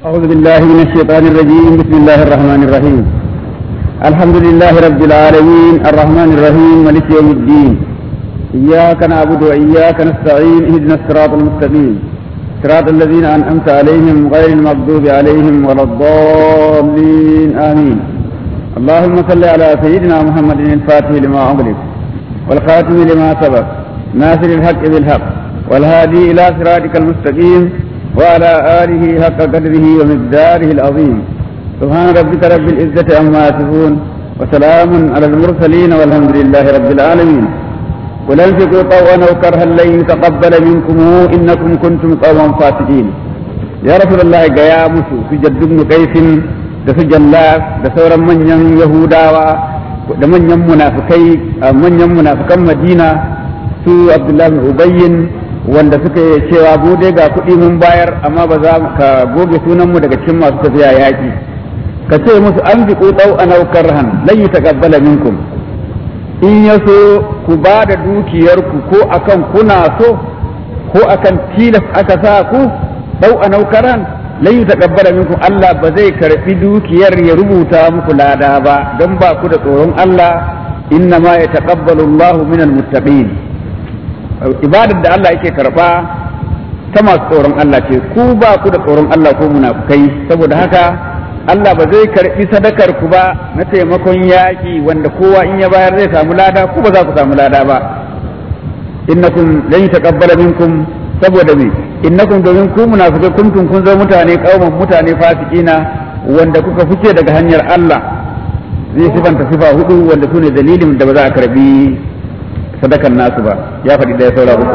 أعوذ بالله من الشيطان الرجيم بسم الله الرحمن الرحيم الحمد لله رب العالمين الرحمن الرحيم مالك يوم الدين إياك نعبد وإياك نستعين اهدنا الصراط المستقيم صراط الذين أنعمت عليهم غير المغضوب عليهم ولا الضالين آمين اللهم صل على سيدنا محمد الفاتح لما أغلق والخاتم لما سبق ناصر الحق بالحق والهادي إلى صراطك المستقيم وعلى آله حق قدره ومقداره العظيم سبحان ربك رب العزة عما يصفون وسلام على المرسلين والحمد لله رب العالمين قل انفقوا طوعا او كرها لن يتقبل منكم انكم كنتم قوما فاسقين يا رسول الله gaya musu su jaddu ibn qaisin da su jallaf da sauran manyan yahudawa da manyan munafikai manyan munafikan madina su abdullahi bin ubayyin wanda suka yi cewa mu dai ga kuɗi mun bayar amma ba za ka goge sunanmu daga cikin masu tafiya yaƙi ka ce musu an fi ƙutsau a naukar han lan yi taƙabbala minkum in ya so ku ba da dukiyarku ko akan kuna so ko akan tilas aka sa ku ɗau a naukar han lan yi taƙabbala minkum Allah ba zai karɓi dukiyar ya rubuta muku lada ba don ba ku da tsoron Allah inna ma ya taƙabbalu Allahu minal muttaqin ibadar da Allah yake karba ta masu tsoron Allah ce ku ba ku da tsoron Allah ko munafukai saboda haka Allah ba zai karbi sadakar ku ba na taimakon yaƙi wanda kowa in ya bayar zai samu lada ku ba za ku samu lada ba innakum lan taqabbala minkum saboda me innakum domin ku munafikai kuntum kun zama mutane kauman mutane fasikina wanda kuka fice daga hanyar Allah zai sifanta sifa hudu wanda sune dalilin da ba za a karbi sadakan nasu ba ya faɗi ɗaya saura uku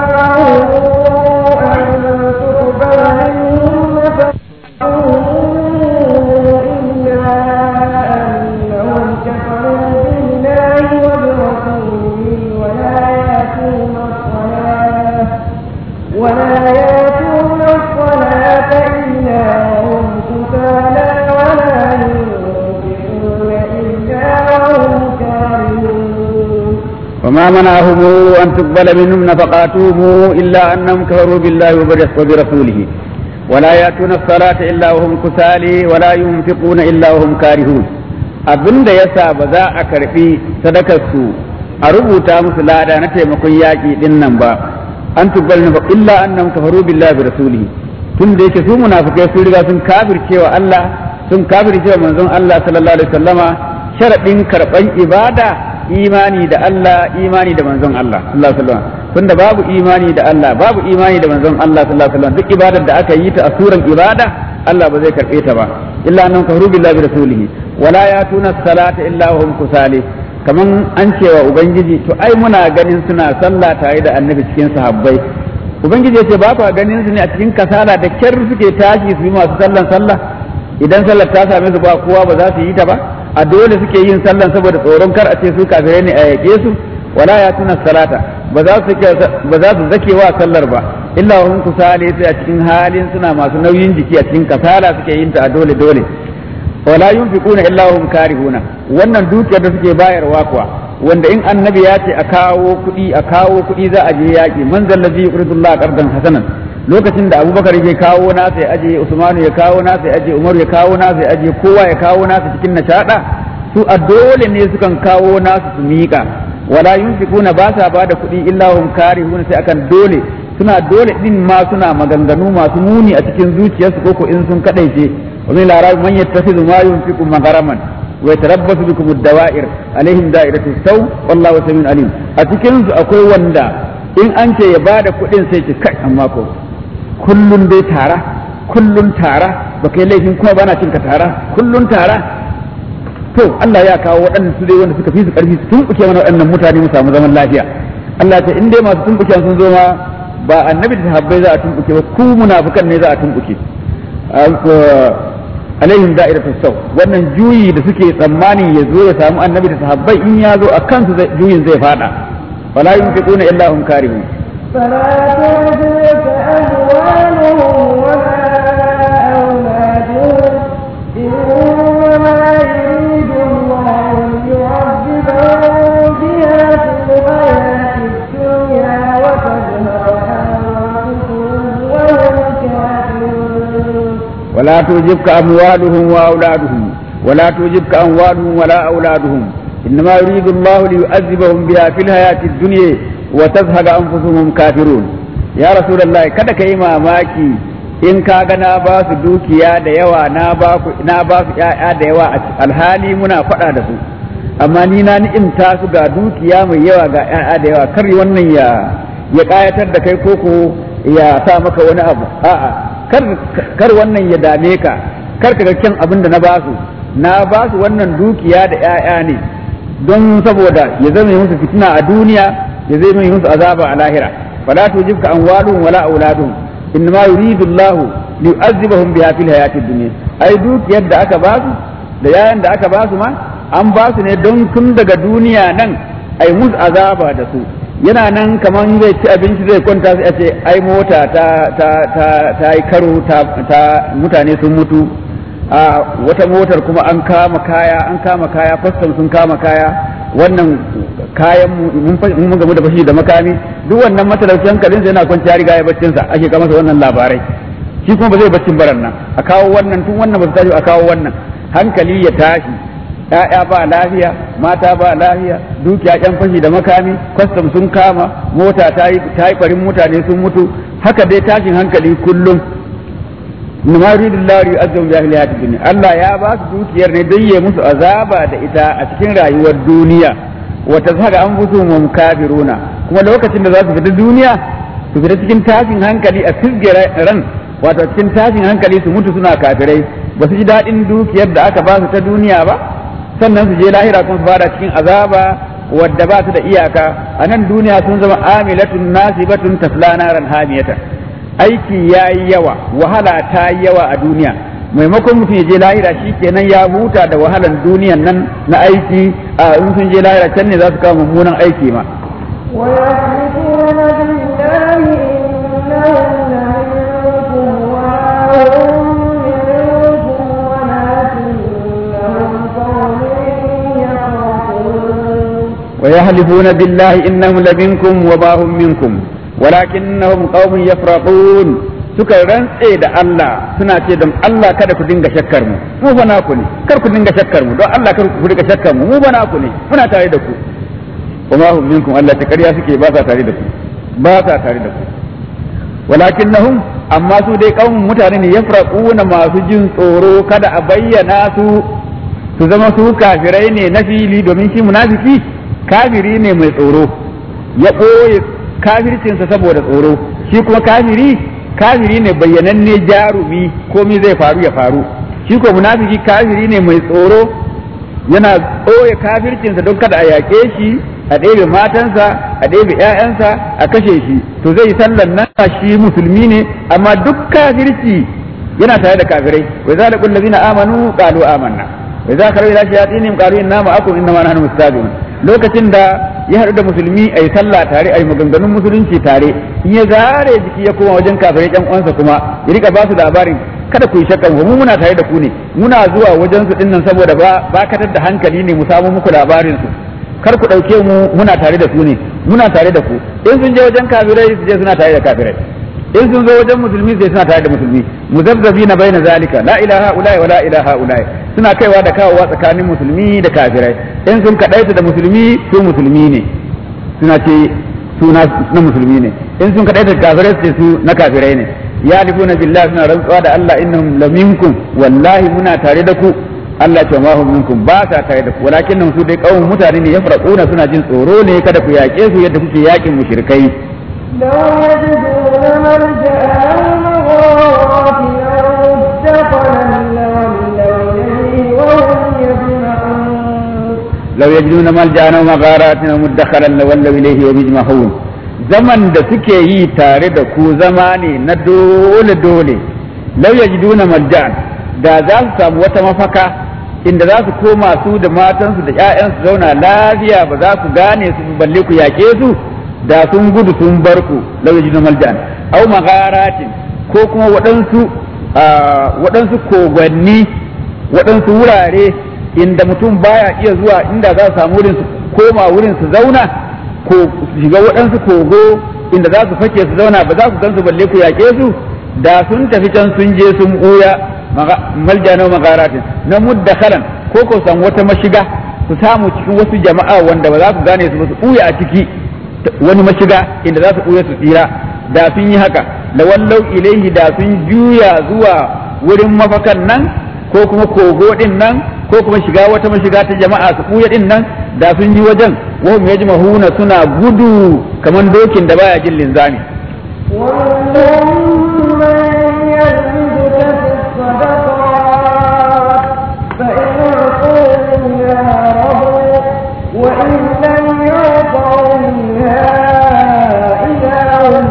وما منعهم أن تقبل منهم نفقاتهم إلا أنهم كفروا بالله وبرسوله ولا يأتون الصلاة إلا وهم كسالى ولا ينفقون إلا وهم كارهون abin da yasa ba za a karfi sadakarsu a rubuta musu lada na taimakon yaƙi din nan ba an tubbal na illa annam kafaru billahi bi rasulihi tun da yake su munafikai sun riga sun kafircewa Allah sun kafircewa manzon Allah sallallahu alaihi wasallama sharadin karban ibada imani da Allah imani da manzon Allah sallallahu alaihi wasallam tunda babu imani da Allah babu imani da manzon Allah sallallahu alaihi wasallam duk ibadar da aka yi ta a suran ibada Allah ba zai karbe ta ba illa annahum kafaru billahi bi rasulihi wala yatuna salata illa hum kusali kaman an cewa ubangiji to ai muna ganin suna sallah tare da annabi cikin sahabbai ubangiji yace ba ku ganin su ne a cikin kasala da kyar suke tashi su yi masu sallan sallah idan sallar ta same su ba kowa ba za su yi ta ba a dole suke yin sallan saboda tsoron kar a ce su kafirai ne a yake su wala ya tuna salata ba za su ba za su zake wa sallar ba illa hum kusale sai a cikin halin suna masu nauyin jiki a cikin kasala suke yin ta a dole dole wala yunfiquna illa hum karihuna wannan dukiyar da suke bayarwa kuwa wanda in annabi ya ce a kawo kuɗi a kawo kuɗi za a je yaƙi man zallazi yuqridullah qardan hasanan lokacin da abubakar ya kawo nasa ya aje usmanu ya kawo nasa ya aje umaru ya kawo nasa ya aje kowa ya kawo nasa cikin nashaɗa su a dole ne sukan kawo nasu su miƙa wala yunfiquna ba sa bada kuɗi illa hum karihuna sai akan dole suna dole din ma suna maganganu masu muni a cikin zuciyarsu ko ko in sun kadaice wa min larabi man yattakhidhu ma yunfiqu magaraman wa yatarabbasu bikum ad-dawa'ir alaihim da'iratu saw wallahu samiun alim a cikin su akwai wanda in an ce ya bada kuɗin sai ce kai amma ko kullun dai tara kullun tara ba kai laifin kuma bana cin ka tara kullun tara to Allah ya kawo waɗannan su dai wanda suka fi su ƙarfi su tumɓuke mana waɗannan mutane mu samu zaman lafiya Allah ta in dai masu tumɓuke sun zo ma ba annabi da sahabbai za a tumɓuke ba ku munafikan ne za a tumɓuke alaihim da'iratu saw wannan juyi da suke tsammani ya zo ya samu annabi da sahabbai in ya zo a kansu juyin zai fada wala yunfiquna illa hum karihun فلا تعجبك أموالهم ولا أولادهم إنما يريد الله ليعذبهم بها في الحياة الدنيا وتزهق أنفسهم وهم كافرون ولا تعجبك أموالهم وأولادهم ولا تعجبك أموالهم ولا أولادهم إنما يريد الله ليعذبهم بها في الحياة الدنيا وتزهق أنفسهم كافرون يا رسول الله kada ka yi mamaki in ka ga na ba su dukiya da yawa na ba su ‘ya'ya da yawa alhali muna faɗa da su amma ni na ni'imta su ga dukiya mai yawa ga ‘ya'ya da yawa kar wannan ya ya ƙayatar da kai koko ya sa maka wani abu a'a kar kar wannan ya dame ka kar ka ga kyan abin da na ba su na ba su wannan dukiya da ‘ya'ya ne don saboda ya zama musu fitina a duniya ya zama musu azaba a lahira fala tujibka amwaluhum wala auladuhum innama yuridu Allahu liyu'azzibahum biha fil hayatid dunya ai dukiyar da aka ba su da yayan da aka ba su ma an ba su ne don tun daga duniya nan ai musu azaba da su yana nan kaman zai ci abinci zai kwanta sai a ce ai mota ta ta ta ta yi karo ta, ta mutane sun mutu a wata motar kuma an kama kaya an kama kaya kwastam sun kama kaya wannan kayan mun mun gamu da fashi da makami duk wannan matalauci hankalin sa yana kwanciya riga ya baccin sa ake kama masa wannan labarai shi kuma ba zai baccin baran nan a kawo wannan tun wannan ba su tashi a kawo wannan hankali ya tashi ‘ya'ya ba lafiya mata ba lafiya dukiya ƴan fashi da makami kwastam sun kama mota ta yi farin mutane sun mutu haka dai tashin hankali kullum ma yuridu Allah yu'azzibu bi ahli hayatid dunya Allah ya ba su dukiyar ne don ya musu azaba da ita a cikin rayuwar duniya wa tazhaga anfusuhum kafiruna kuma lokacin da za su fita duniya su fita cikin tashin hankali a fisge ran wato cikin tashin hankali su mutu suna kafirai ba su ji daɗin dukiyar da aka ba su ta duniya ba sannan su je lahira kuma su fara cikin azaba wadda ba su da iyaka a nan duniya sun zama amilatun nasibatun tasla naran hamiyatan aiki ya yi yawa wahala ta yi yawa a duniya maimakon mutum ya je lahira shi kenan ya huta da wahalan duniyan nan na aiki a in sun je lahira can ne za su kawo mummunan aiki ma ويحلفون بالله إنهم لمنكم وما هم منكم ولكنهم قوم يفرقون ويحلفون بالله إنهم لمنكم وما هم منكم ولكنهم قوم يفرقون suka rantse da Allah suna ce don Allah kada ku dinga shakkar mu mu fa naku ne kar ku dinga shakkar mu don Allah kar ku dinga shakkar mu mu fa naku ne muna tare da ku kuma hum minkum Allah ta ƙarya suke ba sa tare da ku ba sa tare da ku walakinnahum amma su dai kaumun mutane ne yafraquna masu jin tsoro kada a bayyana su su zama su kafirai ne na fili domin shi munafiki kafiri ne mai tsoro ya ɓoye kafircinsa saboda tsoro shi kuma kafiri kafiri ne bayyananne jarumi komai zai faru ya faru shi ko munafiki kafiri ne mai tsoro yana ɓoye kafircinsa don kada a yaƙe shi a ɗebe matansa a ɗebe ‘ya'yansa a kashe shi to zai sallan nan shi musulmi ne amma duk kafirci yana tare da kafirai wa za da kullazina amanu qalu amanna wa za ka ila shayatinihim qalu inna ma'akum inna ma nahnu mustahzi'un lokacin da ya haɗu da musulmi a yi sallah tare a yi maganganun musulunci tare in ya zare jiki ya koma wajen kafirai ƴan uwansa kuma ya rika ba su labarin kada ku yi shakkan mu muna tare da ku ne muna zuwa wajen su dinnan saboda ba bakatar da hankali ne mu samu muku labarin su kar ku ɗauke mu muna tare da su ne muna tare da ku in sun je wajen kafirai su je suna tare da kafirai in sun zo wajen musulmi sai suna tare da musulmi muzabzabi na baina zalika la ilaha ulai wa la ilaha ulai suna kaiwa da kawowa tsakanin musulmi da kafirai in sun kadaita da musulmi su musulmi ne suna ce su na musulmi ne in sun kadaita da kafirai su ce su na kafirai ne ya lifuna billahi suna rantsuwa da Allah innahum laminkum wallahi muna tare da ku Allah ce ma hum minkum ba sa tare da ku walakin su dai kawun mutane ne yafraquna suna jin tsoro ne kada ku yaƙe su yadda kuke yaƙin mushrikai لو يجدون ملجأ أو مغارات أو مدخلا لولوا إليه وهم يجمعون لو يجدون ملجأ أو مغارات أو مدخلا لولوا إليه ويجمعون zaman da suke yi tare da ku zama ne na dole dole lau yajiduna malja'an da za su samu wata mafaka inda za su koma su da matansu da 'ya'yansu zauna lafiya ba za su gane su balle ku yaƙe su da sun gudu sun bar ku lau yajiduna malja'an au magharatin ko kuma waɗansu waɗansu kogwanni waɗansu wurare inda mutum baya iya zuwa inda za su samu wurin su koma wurin su zauna ko su shiga waɗansu kogo inda za su fake su zauna ba za ku gansu balle ku yaƙe su da sun tafi can sun je sun ɓuya malja na magaratin na muddakhalan ko ko san wata mashiga su samu cikin wasu jama'a wanda ba za su gane su ba su ɓuya a ciki wani mashiga inda za su ɓuya su tsira da sun yi haka da wallau ilaihi da sun juya zuwa wurin mafakan nan ko kuma kogo din nan ko kuma shiga wata mashiga ta jama'a su ɓuya din nan da sun yi wajen wahum yajmahuna suna gudu kamar dokin da baya jin linzami ومنهم من يلمزك في الصدقات فإن أعطوا منها رضوا وإن لم يعطوا منها إذا هم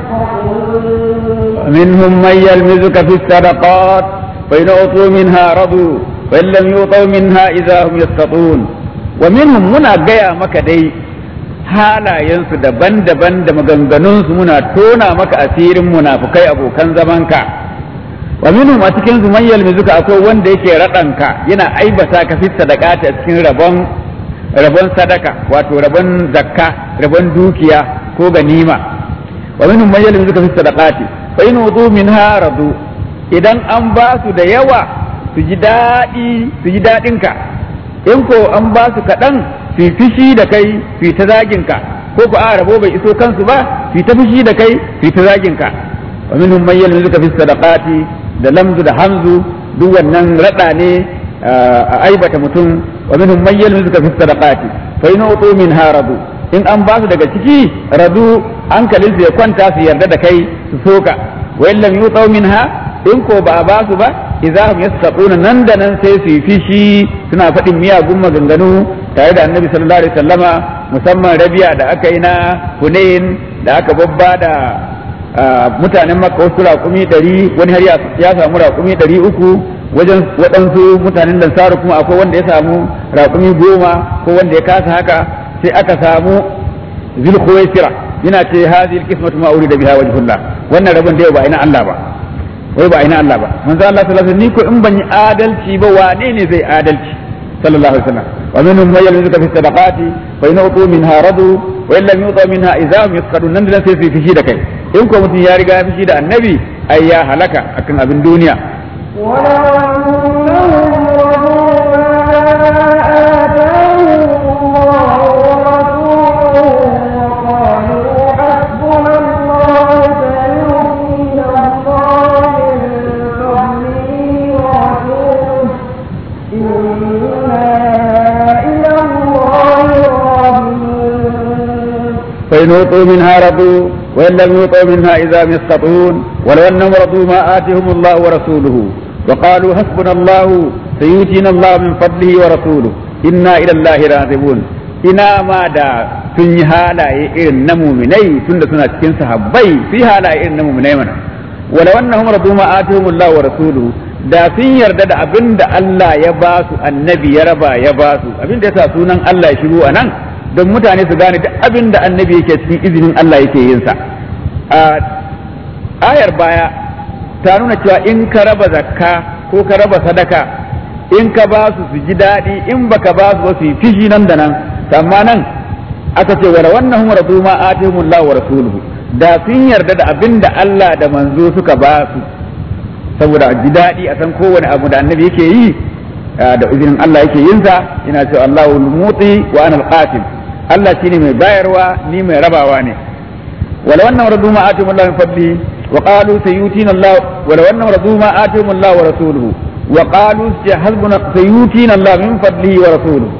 يسخطون منهم من يلمزك في الصدقات فإن أعطوا منها رضوا وإن لم يعطوا منها إذا هم يسخطون ومنهم منا gaya maka dai halayensu daban-daban da maganganunsu muna tona maka asirin munafukai abokan zamanka wa minhum a cikin su man yalmizuka akwai wanda yake raɗanka yana aibata ka fi sadaqati a cikin rabon rabon sadaka wato rabon zakka rabon dukiya ko ganima wa minhum man yalmizuka fi sadaqati fa in wudu minha radu idan an ba su da yawa su ji daɗi su ji daɗinka in ko an ba su kaɗan su yi fushi da kai su yi ta zaginka ko ko a rabo bai iso kansu ba su yi ta fushi da kai su yi ta zaginka wa minhum man yalmizuka fi sadaqati da lamzu da hamzu duk wannan rada ne a aibata mutum wa minhum man yalmizuka fi sadaqati fa in utu min haradu in an ba su daga ciki radu hankalin su ya kwanta su yarda da kai su soka wa in lam yutu minha in ko ba a ba su ba idza hum yastaquna nan da nan sai su yi fishi suna faɗin miyagun maganganu tare da annabi sallallahu alaihi wasallama musamman rabiya da aka yi na hunain da aka babba da mutanen makka wasu raƙumi ɗari wani har ya samu raƙumi ɗari uku wajen waɗansu mutanen lansaru kuma akwai wanda ya samu raƙumi goma ko wanda ya kasa haka sai aka samu zulkhuwaisira yana ce hadhihi alqismatu ma urida biha wajhullah wannan rabon da ba ina Allah ba wai ba ina Allah ba manzo Allah sallallahu alaihi wasallam ni ko in ban yi adalci ba wane ne zai adalci sallallahu alaihi wasallam wa minhum man yalmizuka fi sadaqati fa in utu minha radu wa in lam yutu minha idza hum yasqadun nan da sai su fishi da kai in ko mutum ya riga ya fishi da annabi ai ya halaka akan abin duniya فإن أوتوا منها رضوا وإن لم يوطوا منها إذا هم يسقطون ولو أنهم رضوا ما آتهم الله ورسوله وقالوا حسبنا الله سيؤتينا الله من فضله ورسوله إنا إلى الله راغبون ina ma da sun yi halaye irin na muminai tunda suna cikin sahabbai su yi halaye irin na muminai mana wala wannan hum radu ma atihumullahu wa rasuluhu da sun yarda da abin da Allah ya ba su annabi ya raba ya ba su abin da yasa sunan Allah ya shigo a nan don mutane su gane duk abin da annabi yake cikin izinin Allah yake yin sa a ayar baya ta nuna cewa in ka raba zakka ko ka raba sadaka in ka ba su su ji daɗi in baka ba su ba su yi fishi nan da nan amma nan aka ce wa wannan hum radu ma atihumullahu wa rasuluhu da sun yarda da abin da Allah da manzo suka ba su saboda ji daɗi a san kowane abu da annabi yake yi da izinin Allah yake yin sa ina cewa Allahu muti wa ana al-qasim Allah shine mai bayarwa ni mai rabawa ne wala wannan radu ma atihum Allah min fadli wa qalu sayutina Allah wala wannan radu ma atihum Allah wa rasuluhu wa qalu hasbuna sayutina Allah min fadlihi wa rasuluhu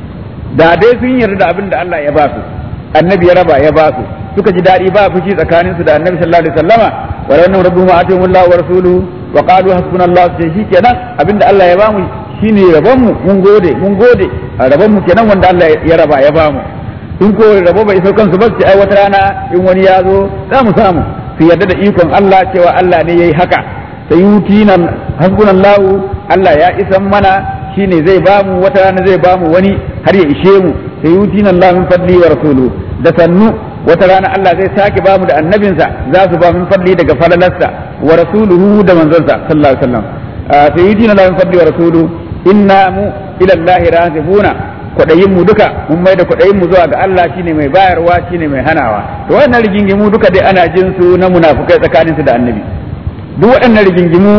da dai sun yarda da abin da Allah ya ba su annabi ya raba ya ba su suka ji daɗi ba fushi tsakanin su da annabi sallallahu alaihi wasallama wa wannan radu ma atihum Allah wa rasuluhu wa qalu hasbuna Allah sai shikenan abin da Allah ya ba mu shine rabon mu mun gode mun gode a rabon mu kenan wanda Allah ya raba ya ba mu in ko rabo bai so kansu ba su ai wata rana in wani ya zo za mu samu su yarda da ikon Allah cewa Allah ne yayi haka sai yutina hasbunallahu Allah ya isan mana shine zai ba mu wata rana zai ba mu wani har ya ishe mu sai yutina Allah min fadli wa rasulu da sannu wata rana Allah zai sake ba mu da annabinsa za su ba min fadli daga falalarsa wa rasuluhu da manzonsa sallallahu alaihi wasallam sai yutina Allah min fadli wa rasulu inna mu ila Allah razibuna kwaɗayin mu duka mun mai da kwaɗayin mu zuwa ga Allah shine mai bayarwa shine mai hanawa to wannan rigingimu duka dai ana jin su na munafukai tsakanin su da annabi duk waɗannan rigingimu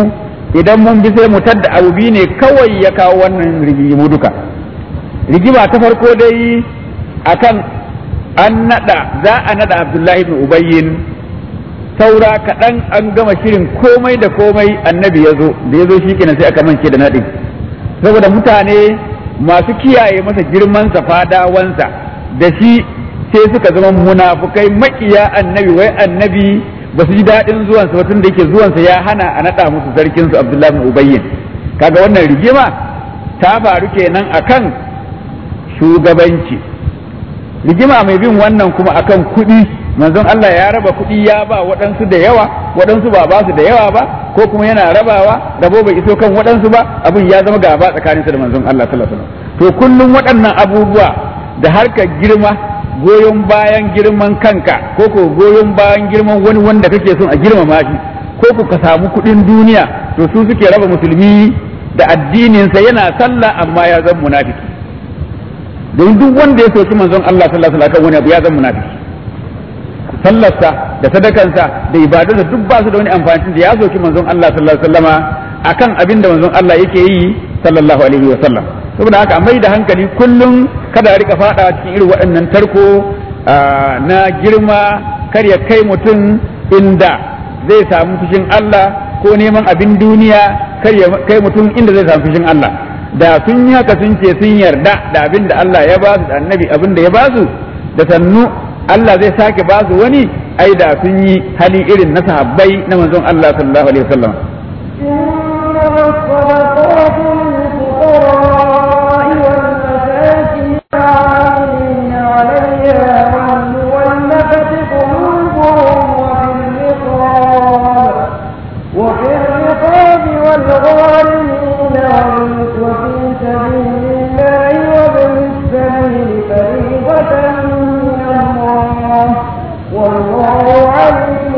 idan mun bi sai mu tadda abu biyu ne kawai ya kawo wannan rigimu duka rigima ta farko dai akan an nada za a nada abdullahi ibn ubayyin saura kaɗan an gama shirin komai da komai annabi ya zo da ya zo shi kenan sai aka mance da naɗin saboda mutane masu kiyaye masa girmansa fadawansa da shi sai suka zama munafukai makiya annabi wai annabi ba su ji daɗin zuwansa ba tun da yake zuwansa ya hana a naɗa musu sarkinsu abdullahi ibn ubayyin kaga wannan rigima ta faru kenan akan shugabanci rigima mai bin wannan kuma akan kuɗi manzon Allah ya raba kuɗi ya ba waɗansu da yawa waɗansu ba ba su da yawa ba ko kuma yana rabawa rabo bai iso kan waɗansu ba abin ya zama gaba tsakaninsa da manzon Allah sallallahu alaihi wasallam to kullum waɗannan abubuwa da harkar girma goyon bayan girman kanka ko ko goyon bayan girman wani wanda kake son a girmama shi ko ko ka samu kuɗin duniya to su suke raba musulmi da addininsa yana sallah amma ya zama munafiki don duk wanda ya soki manzon Allah sallallahu alaihi wasallam wani abu ya zama munafiki sallarsa da sadakansa da ibadunsa duk ba su da wani amfani da ya soki manzon Allah sallallahu alaihi wasallama akan abin da manzon Allah yake yi sallallahu alaihi wasallam saboda haka mai da hankali kullum kada a rika fada cikin irin waɗannan tarko na girma kar ya kai mutum inda zai samu fushin Allah ko neman abin duniya kar ya kai mutum inda zai samu fushin Allah da sun yi haka sun ce sun yarda da abin da Allah ya ba su da annabi abin da ya ba su da sannu Allah zai sake ba su wani ai da sun yi hali irin na sahabbai na manzon Allah sallallahu alaihi wasallam إنما الصدقات للفقراء والمساكين والعاملين عليها والمولفة قلوبهم وفي الرقاب وفي الرقاب والغارمين وفي سبيل الله وابن السبيل فريضة من الله والله عليم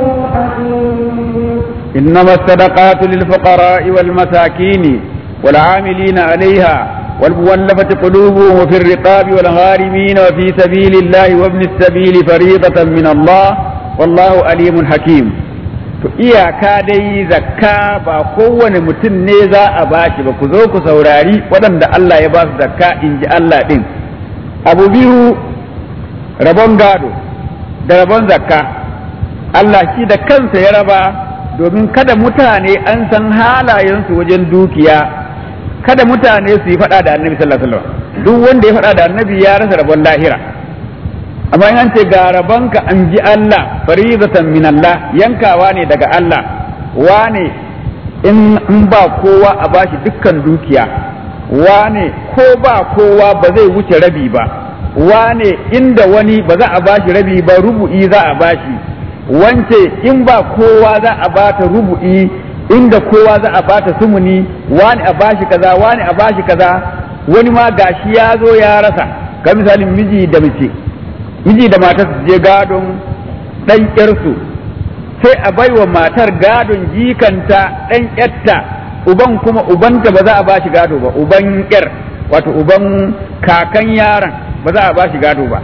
حكيم إنما الصدقات للفقراء والمساكين والعاملين عليها والمولفة قلوبهم وفي الرقاب والغارمين وفي سبيل الله وابن السبيل فريضة من الله والله عليم حكيم to iyaka dai zakka ba kowane mutum ne za a bashi ba ku zo ku saurari waɗanda Allah ya ba su zakka in ji Allah ɗin abu biyu rabon gado da rabon zakka Allah shi da kansa ya raba domin kada mutane an san halayensu wajen dukiya kada mutane su yi faɗa da annabi sallallahu alaihi wasallam duk wanda ya faɗa da annabi ya rasa rabon lahira amma in an ce ga rabonka an ji Allah faridatan min Allah yankawa ne daga Allah wane in in ba kowa a bashi dukkan dukiya wane ko ba kowa ba zai wuce rabi ba wane inda wani ba za a bashi rabi ba rubu'i za a bashi wance in ba kowa za a bata rubu'i inda kowa za a bata sumuni wani a bashi kaza wani a bashi kaza wani ma gashi ya zo ya rasa ka misalin miji da mace miji da matar su je gadon ɗan ƴarsu sai a baiwa matar gadon jikanta ɗan ƴarta uban kuma ubanta ba za a bashi gado ba uban ƴar wato uban kakan yaron ba za a bashi gado ba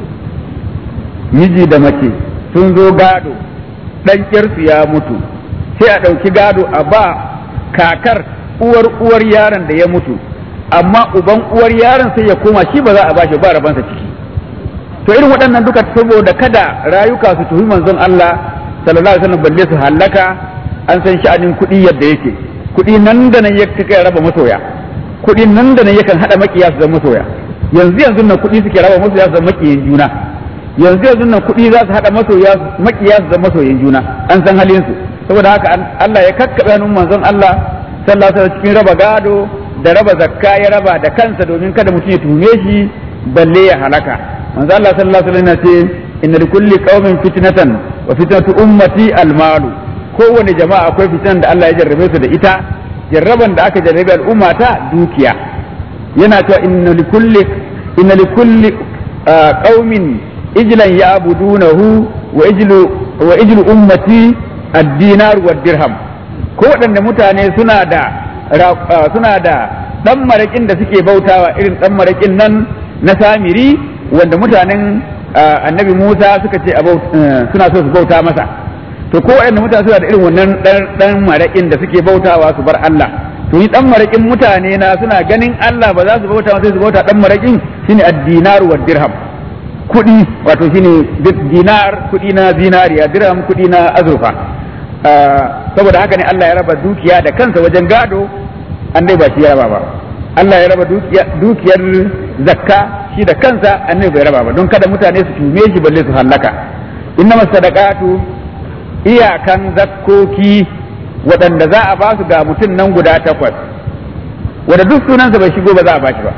miji da mace sun zo gado ɗan ƴarsu ya mutu sai a ɗauki gado a ba kakar uwar uwar yaron da ya mutu amma uban uwar yaron sai ya koma shi ba za a bashi ba rabansa ciki to irin waɗannan duka saboda kada rayuka su tuhi manzon Allah sallallahu alaihi wasallam balle su hallaka an san sha'anin kuɗi yadda yake kuɗi nan da nan yake kai raba masoya kuɗi nan da nan yakan hada makiya su zama masoya yanzu yanzu nan kuɗi suke raba masoya su zama makiyin juna yanzu yanzu nan kuɗi za su hada masoya makiya su zama masoyin juna an san halin su saboda haka Allah ya kakkabe hannun manzon Allah sallallahu alaihi wasallam cikin raba gado da raba zakka ya raba da kansa domin kada mutum ya tuhume shi balle ya halaka manzo Allah sallallahu alaihi wasallam ce inna likulli qaumin fitnatan wa fitnatu ummati almalu kowane jama'a akwai fitnan da Allah ya jarrabe su da ita jarraban da aka jarrabe al'umma ta dukiya yana cewa inna likulli inna likulli qaumin ijlan ya'budunahu wa ijlu wa ijlu ummati ad-dinar wa dirham ko waɗanne mutane suna da suna da dan marakin da suke bautawa irin dan marakin nan na samiri wanda mutanen annabi Musa suka ce suna so su bauta masa to ko waɗanda mutane suna da irin wannan dan maraƙin da suke bautawa su bar Allah to ni dan maraƙin mutane na suna ganin Allah ba za su bauta sai su bauta dan maraƙin shine ad-dinar wa dirham kuɗi wato shine dinar kuɗi na zinariya dirham kuɗi na azurfa saboda haka ne Allah ya raba dukiya da kansa wajen gado an dai ba shi ya raba ba Allah ya raba dukiyar zakka shi da kansa annabi bai raba ba don kada mutane su tume shi balle su hallaka inna masadaqatu iyakan zakkoki waɗanda za a ba su ga mutum nan guda takwas wanda duk sunansa bai shigo ba za a ba shi ba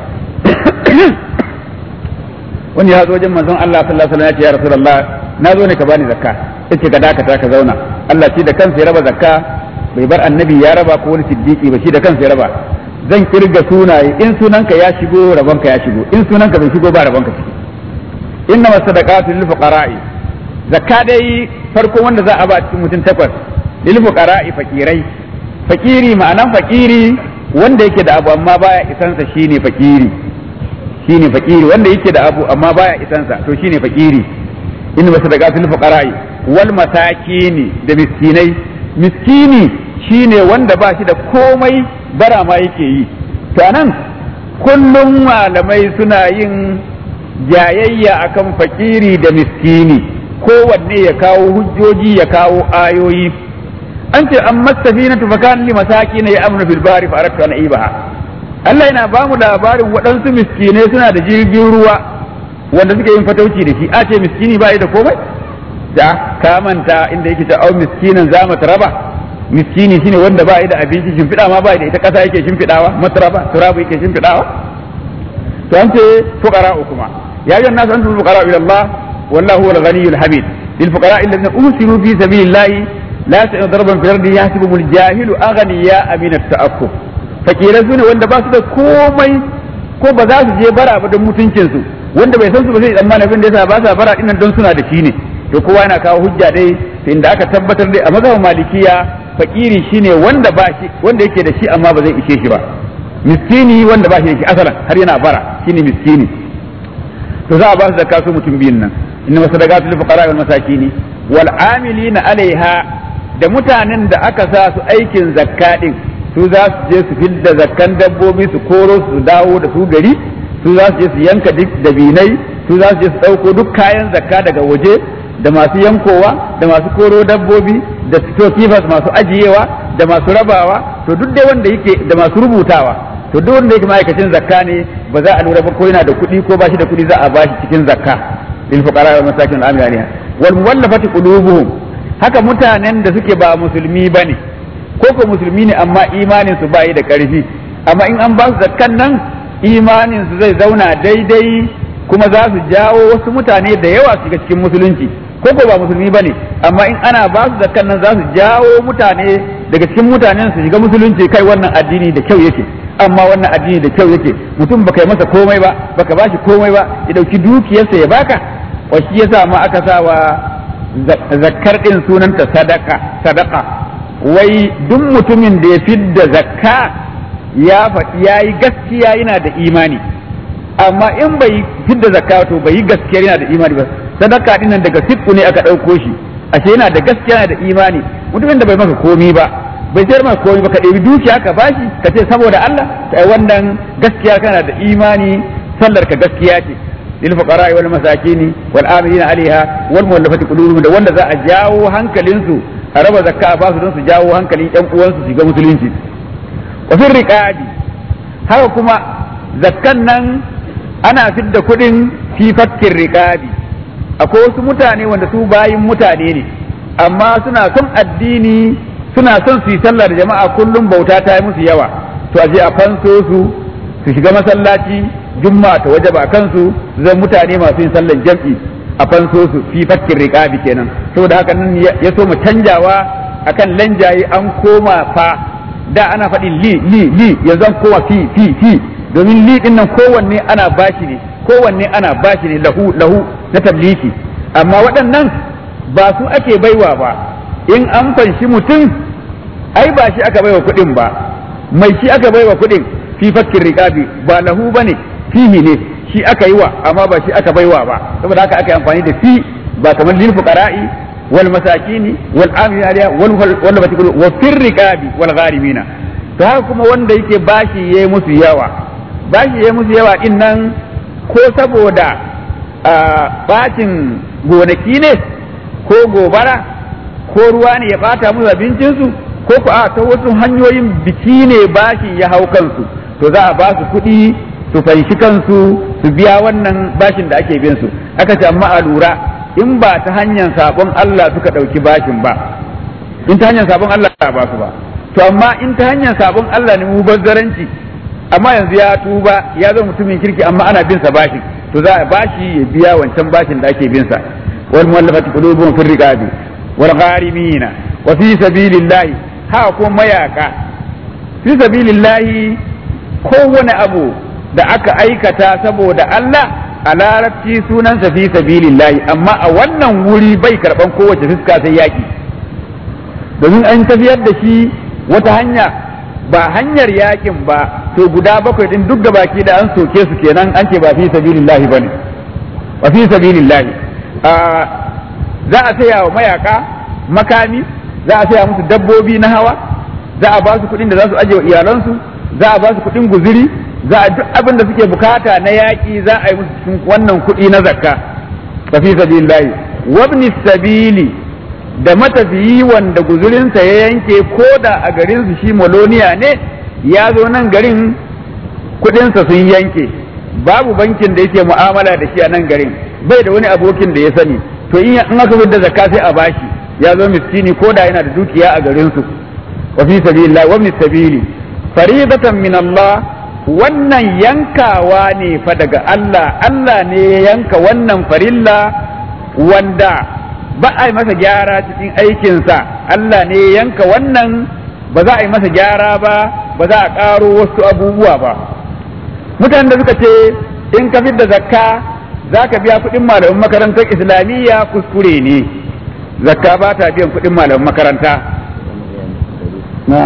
wani ya zo wajen manzon Allah sallallahu alaihi wasallam ya ce ya rasulullah na zo ne ka bani zakka yace ka dakata ka zauna Allah shi da kansa ya raba zakka bai bar annabi ya raba ko wani siddiqi ba shi da kansa ya raba zan kirga sunaye in sunanka ya shigo rabonka ya shigo in sunanka bai shigo ba rabonka ciki inna masadaqatu lil fuqara'i zakka dai farko wanda za a ba cikin mutum takwas lil fuqara'i fakirai fakiri ma'anan fakiri wanda yake da abu amma baya isansa shine fakiri shine fakiri wanda yake da abu amma baya isansa to shine fakiri inna masadaqatu lil fuqara'i wal masakini da miskinai miskini shine wanda ba shi da komai bara ma yake yi to anan kullum malamai suna yin jayayya akan fakiri da miskini kowanne ya kawo hujjoji ya kawo ayoyi an ce an masafi na tufakan li masaki na ya amna fil bari fa aratu an ibaha Allah yana ba mu labarin waɗansu miskinai suna da jirgin ruwa wanda suke yin fatauci da shi a ce miskini ba da komai da ka manta inda yake ta au miskinan za mu raba miskini shine wanda ba da abinci shimfiɗa ma ba da ita ƙasa yake shimfiɗawa matraba turabu yake shimfiɗawa to an ce fuqara kuma ya yi nasu antum fuqara ila Allah wallahu huwal ghaniyyul hamid lil fuqara alladhina usiru fi sabilillahi la yastati'una darban fil ardi yahsibuhumul jahilu aghniya min at-ta'affuf fakirai sune wanda ba su da komai ko ba za su je bara ba don mutuncin su wanda bai san su ba zai tsammana abin da yasa ba sa bara dinnan don suna da shi ne to kowa yana kawo hujja dai inda aka tabbatar dai a mazhabin malikiya fakiri shine wanda ba shi wanda yake da shi amma ba zai ishe shi ba miskini wanda ba shi da shi asalan har yana bara shine miskini to za a ba su zakka su mutum biyun nan inna masadaqatu lil fuqara wal masakini wal amilina alaiha da mutanen da aka sa su aikin zakka din su za su je su fidda zakkan dabbobi su koro su dawo da su gari su za su je su yanka duk dabinai su za su je su dauko duk kayan zakka daga waje da masu yankowa da masu koro dabbobi da stockkeepers masu ajiyewa da masu rabawa to duk dai wanda yake da masu rubutawa to duk wanda yake ma'aikacin zakka ne ba za a lura ba ko yana da kuɗi ko ba shi da kuɗi za a bashi cikin zakka lil fuqara wal masakin al amilina wal muwallafati qulubuhum haka mutanen da suke ba musulmi bane ko ko musulmi ne amma imanin su bai da karfi amma in an ba su zakkan nan imanin su zai zauna daidai kuma za su jawo wasu mutane da yawa su shiga cikin musulunci ko ko ba musulmi bane amma in ana ba su zakkan nan za su jawo mutane daga cikin mutanen su shiga musulunci kai wannan addini da kyau yake amma wannan addini da kyau yake mutum baka yi masa komai ba baka bashi komai ba ya dauki dukiyarsa ya baka wa shi yasa ma aka sa wa zakkar din sunanta sadaka sadaka wai duk mutumin da ya fidda zakka ya faɗi yayi gaskiya yana da imani amma in bai fidda zakka to bai yi gaskiya yana da imani ba sadaka din nan daga sikku ne aka ɗauko shi ashe yana da gaskiya yana da imani mutumin da bai maka komi ba bai sayar maka komi ba ka ɗebi dukiya ka bashi ka ce saboda Allah kai wannan gaskiya kana da imani sallar ka gaskiya ce lil fuqara wal masakin wal amilina alaiha wal muwallafati qulubuhum da wanda za a jawo hankalin su a raba zakka a basu don su jawo hankalin ƴan uwansu su ga musulunci wa fil riqabi haka kuma zakkan nan ana fidda kuɗin fi fakkin riqabi akwai wasu mutane wanda su bayin mutane ne amma suna son addini suna son su yi sallah da jama'a kullum bauta ta yi musu yawa to aje a fanso su su shiga masallaci juma'a ta waje ba kansu zan mutane masu yin sallar jam'i a fanso su fi fakkin riqabi kenan saboda haka nan ya so mu canjawa akan lanjaye an koma fa da ana faɗin li li li yanzu an koma fi fi fi domin li din nan kowanne ana bashi ne kowanne ana bashi ne lahu lahu na tabliki amma waɗannan ba su ake baiwa ba in an fanshi mutum ai ba shi aka baiwa kuɗin ba mai shi aka baiwa kuɗin fi fakkin riƙabi ba lahu ba ne fihi ne shi aka yi wa amma ba shi aka baiwa ba saboda haka aka yi amfani da fi ba kamar lil fuqara'i wal masakini wal amina aliya wal wal batikulu wa fir riqabi wal gharimina to haka kuma wanda yake bashi yayi musu yawa bashi yayi musu yawa din nan ko saboda bacin gonaki ne ko gobara ko ruwa ne ya bata musu abincinsu ko ku a ta wasu hanyoyin biki ne bashi ya hau kansu to za a ba su kuɗi su fanshi kansu su biya wannan bashin da ake bin su aka ce amma a lura in ba ta hanyar sabon Allah suka ɗauki bashin ba in ta hanyar sabon Allah ba su ba to amma in ta hanyar sabon Allah ne mu bazzaranci amma yanzu ya tuba ya zama mutumin kirki amma ana bin sa bashin to za a bashi ya biya wancan bashin da ake bin sa wal muwallafati qulubuhum fi riqabi wal gharimina wa fi sabilillahi ha ko mayaka fi sabilillahi kowane abu da aka aikata saboda Allah a larabci sunansa fi sabilillahi amma a wannan wuri bai karban kowace fuska sai yaki domin an tafiyar da shi wata hanya ba hanyar yakin ba to guda bakwai din duk baki da an soke su kenan an ce ba fi sabilillahi bane ba fi sabilillahi za a saya wa mayaka makami za a saya musu dabbobi na hawa za a ba su kuɗin da za su aje wa iyalansu za a ba su kuɗin guziri za a duk abin da suke bukata na yaƙi za a yi musu cikin wannan kuɗi na zakka ba fi sabilillahi wabni sabili da matafiyi wanda guzurinsa ya yanke ko da a garin su shi maloniya ne ya zo nan garin kuɗinsa sun yanke babu bankin da yake mu'amala da shi a nan garin bai da wani abokin da ya sani to in aka da zakka sai a bashi ya zo miskini ko da yana da dukiya a garin su wa fi sabilillah wa min sabili faridatan min Allah wannan yankawa ne fa daga Allah Allah ne ya yanka wannan farilla wanda ba a yi masa gyara cikin aikinsa Allah ne ya yanka wannan ba za a yi masa gyara ba ba za a ƙaro wasu abubuwa ba mutanen da suka ce in ka da zakka za ka biya kuɗin malamin makarantar islamiyya kuskure ne zakka ba ta biyan kuɗin malamin makaranta na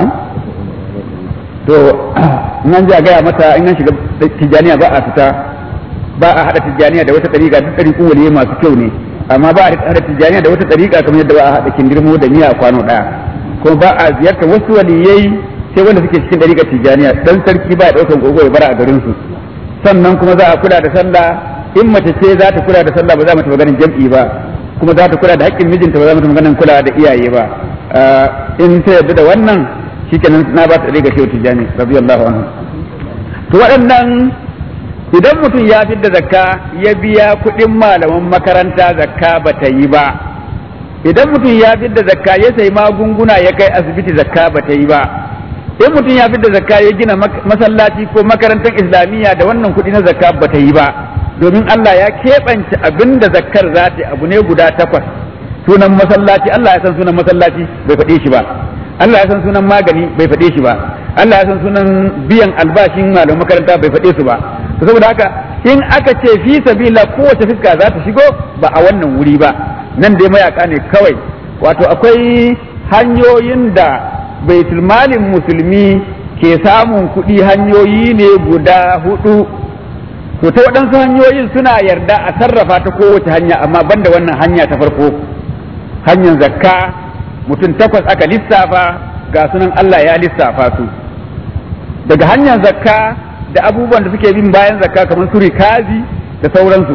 to nan ji a gaya mata in an shiga tijjaniya ba a fita ba a haɗa tijjaniya da wata ɗariƙa duk ɗariƙun waliye masu kyau ne amma ba a haɗa tijjaniya da wata ɗariƙa kamar yadda ba a haɗa kindirmo da miya a kwano ɗaya kuma ba a ziyartar wasu waliyai sai wanda suke cikin ɗariƙar tijjaniya dan sarki ba ya ɗaukan gogo ya bara a garinsu sannan kuma za a kula da sallah in mace ce za ta kula da sallah ba za mu ta maganin jam'i ba kuma za ta kula da haƙƙin mijinta ba za mu ta maganin kula da iyaye ba in ta yarda da wannan shikenan na ba ta riga shehu tijani radiyallahu anhu to waɗannan idan mutum ya fidda zakka ya biya kuɗin malaman makaranta zakka ba ta yi ba idan mutum ya fidda zakka ya sayi magunguna ya kai asibiti zakka ba ta yi ba in mutum ya fidda zakka ya gina masallaci ko makarantar islamiyya da wannan kuɗi na zakka ba ta yi ba domin Allah ya keɓance abin da zakkar za ta abu ne guda takwas sunan masallaci Allah ya san sunan masallaci bai faɗe shi ba Allah ya san sunan magani bai faɗe shi ba Allah ya san sunan biyan albashin malamin makaranta bai faɗe su ba to saboda haka in aka ce fi sabila kowace fuska za ta shigo ba a wannan wuri ba nan dai mayaka ne kawai wato akwai hanyoyin da baitul malin musulmi ke samun kuɗi hanyoyi ne guda hudu to ta waɗansu hanyoyin suna yarda a sarrafa ta kowace hanya amma banda wannan hanya ta farko hanyar zakka mutum takwas aka lissafa ga sunan Allah ya lissafa su daga hanyar zakka da abubuwan da suke bin bayan zakka kamar su rikazi da sauransu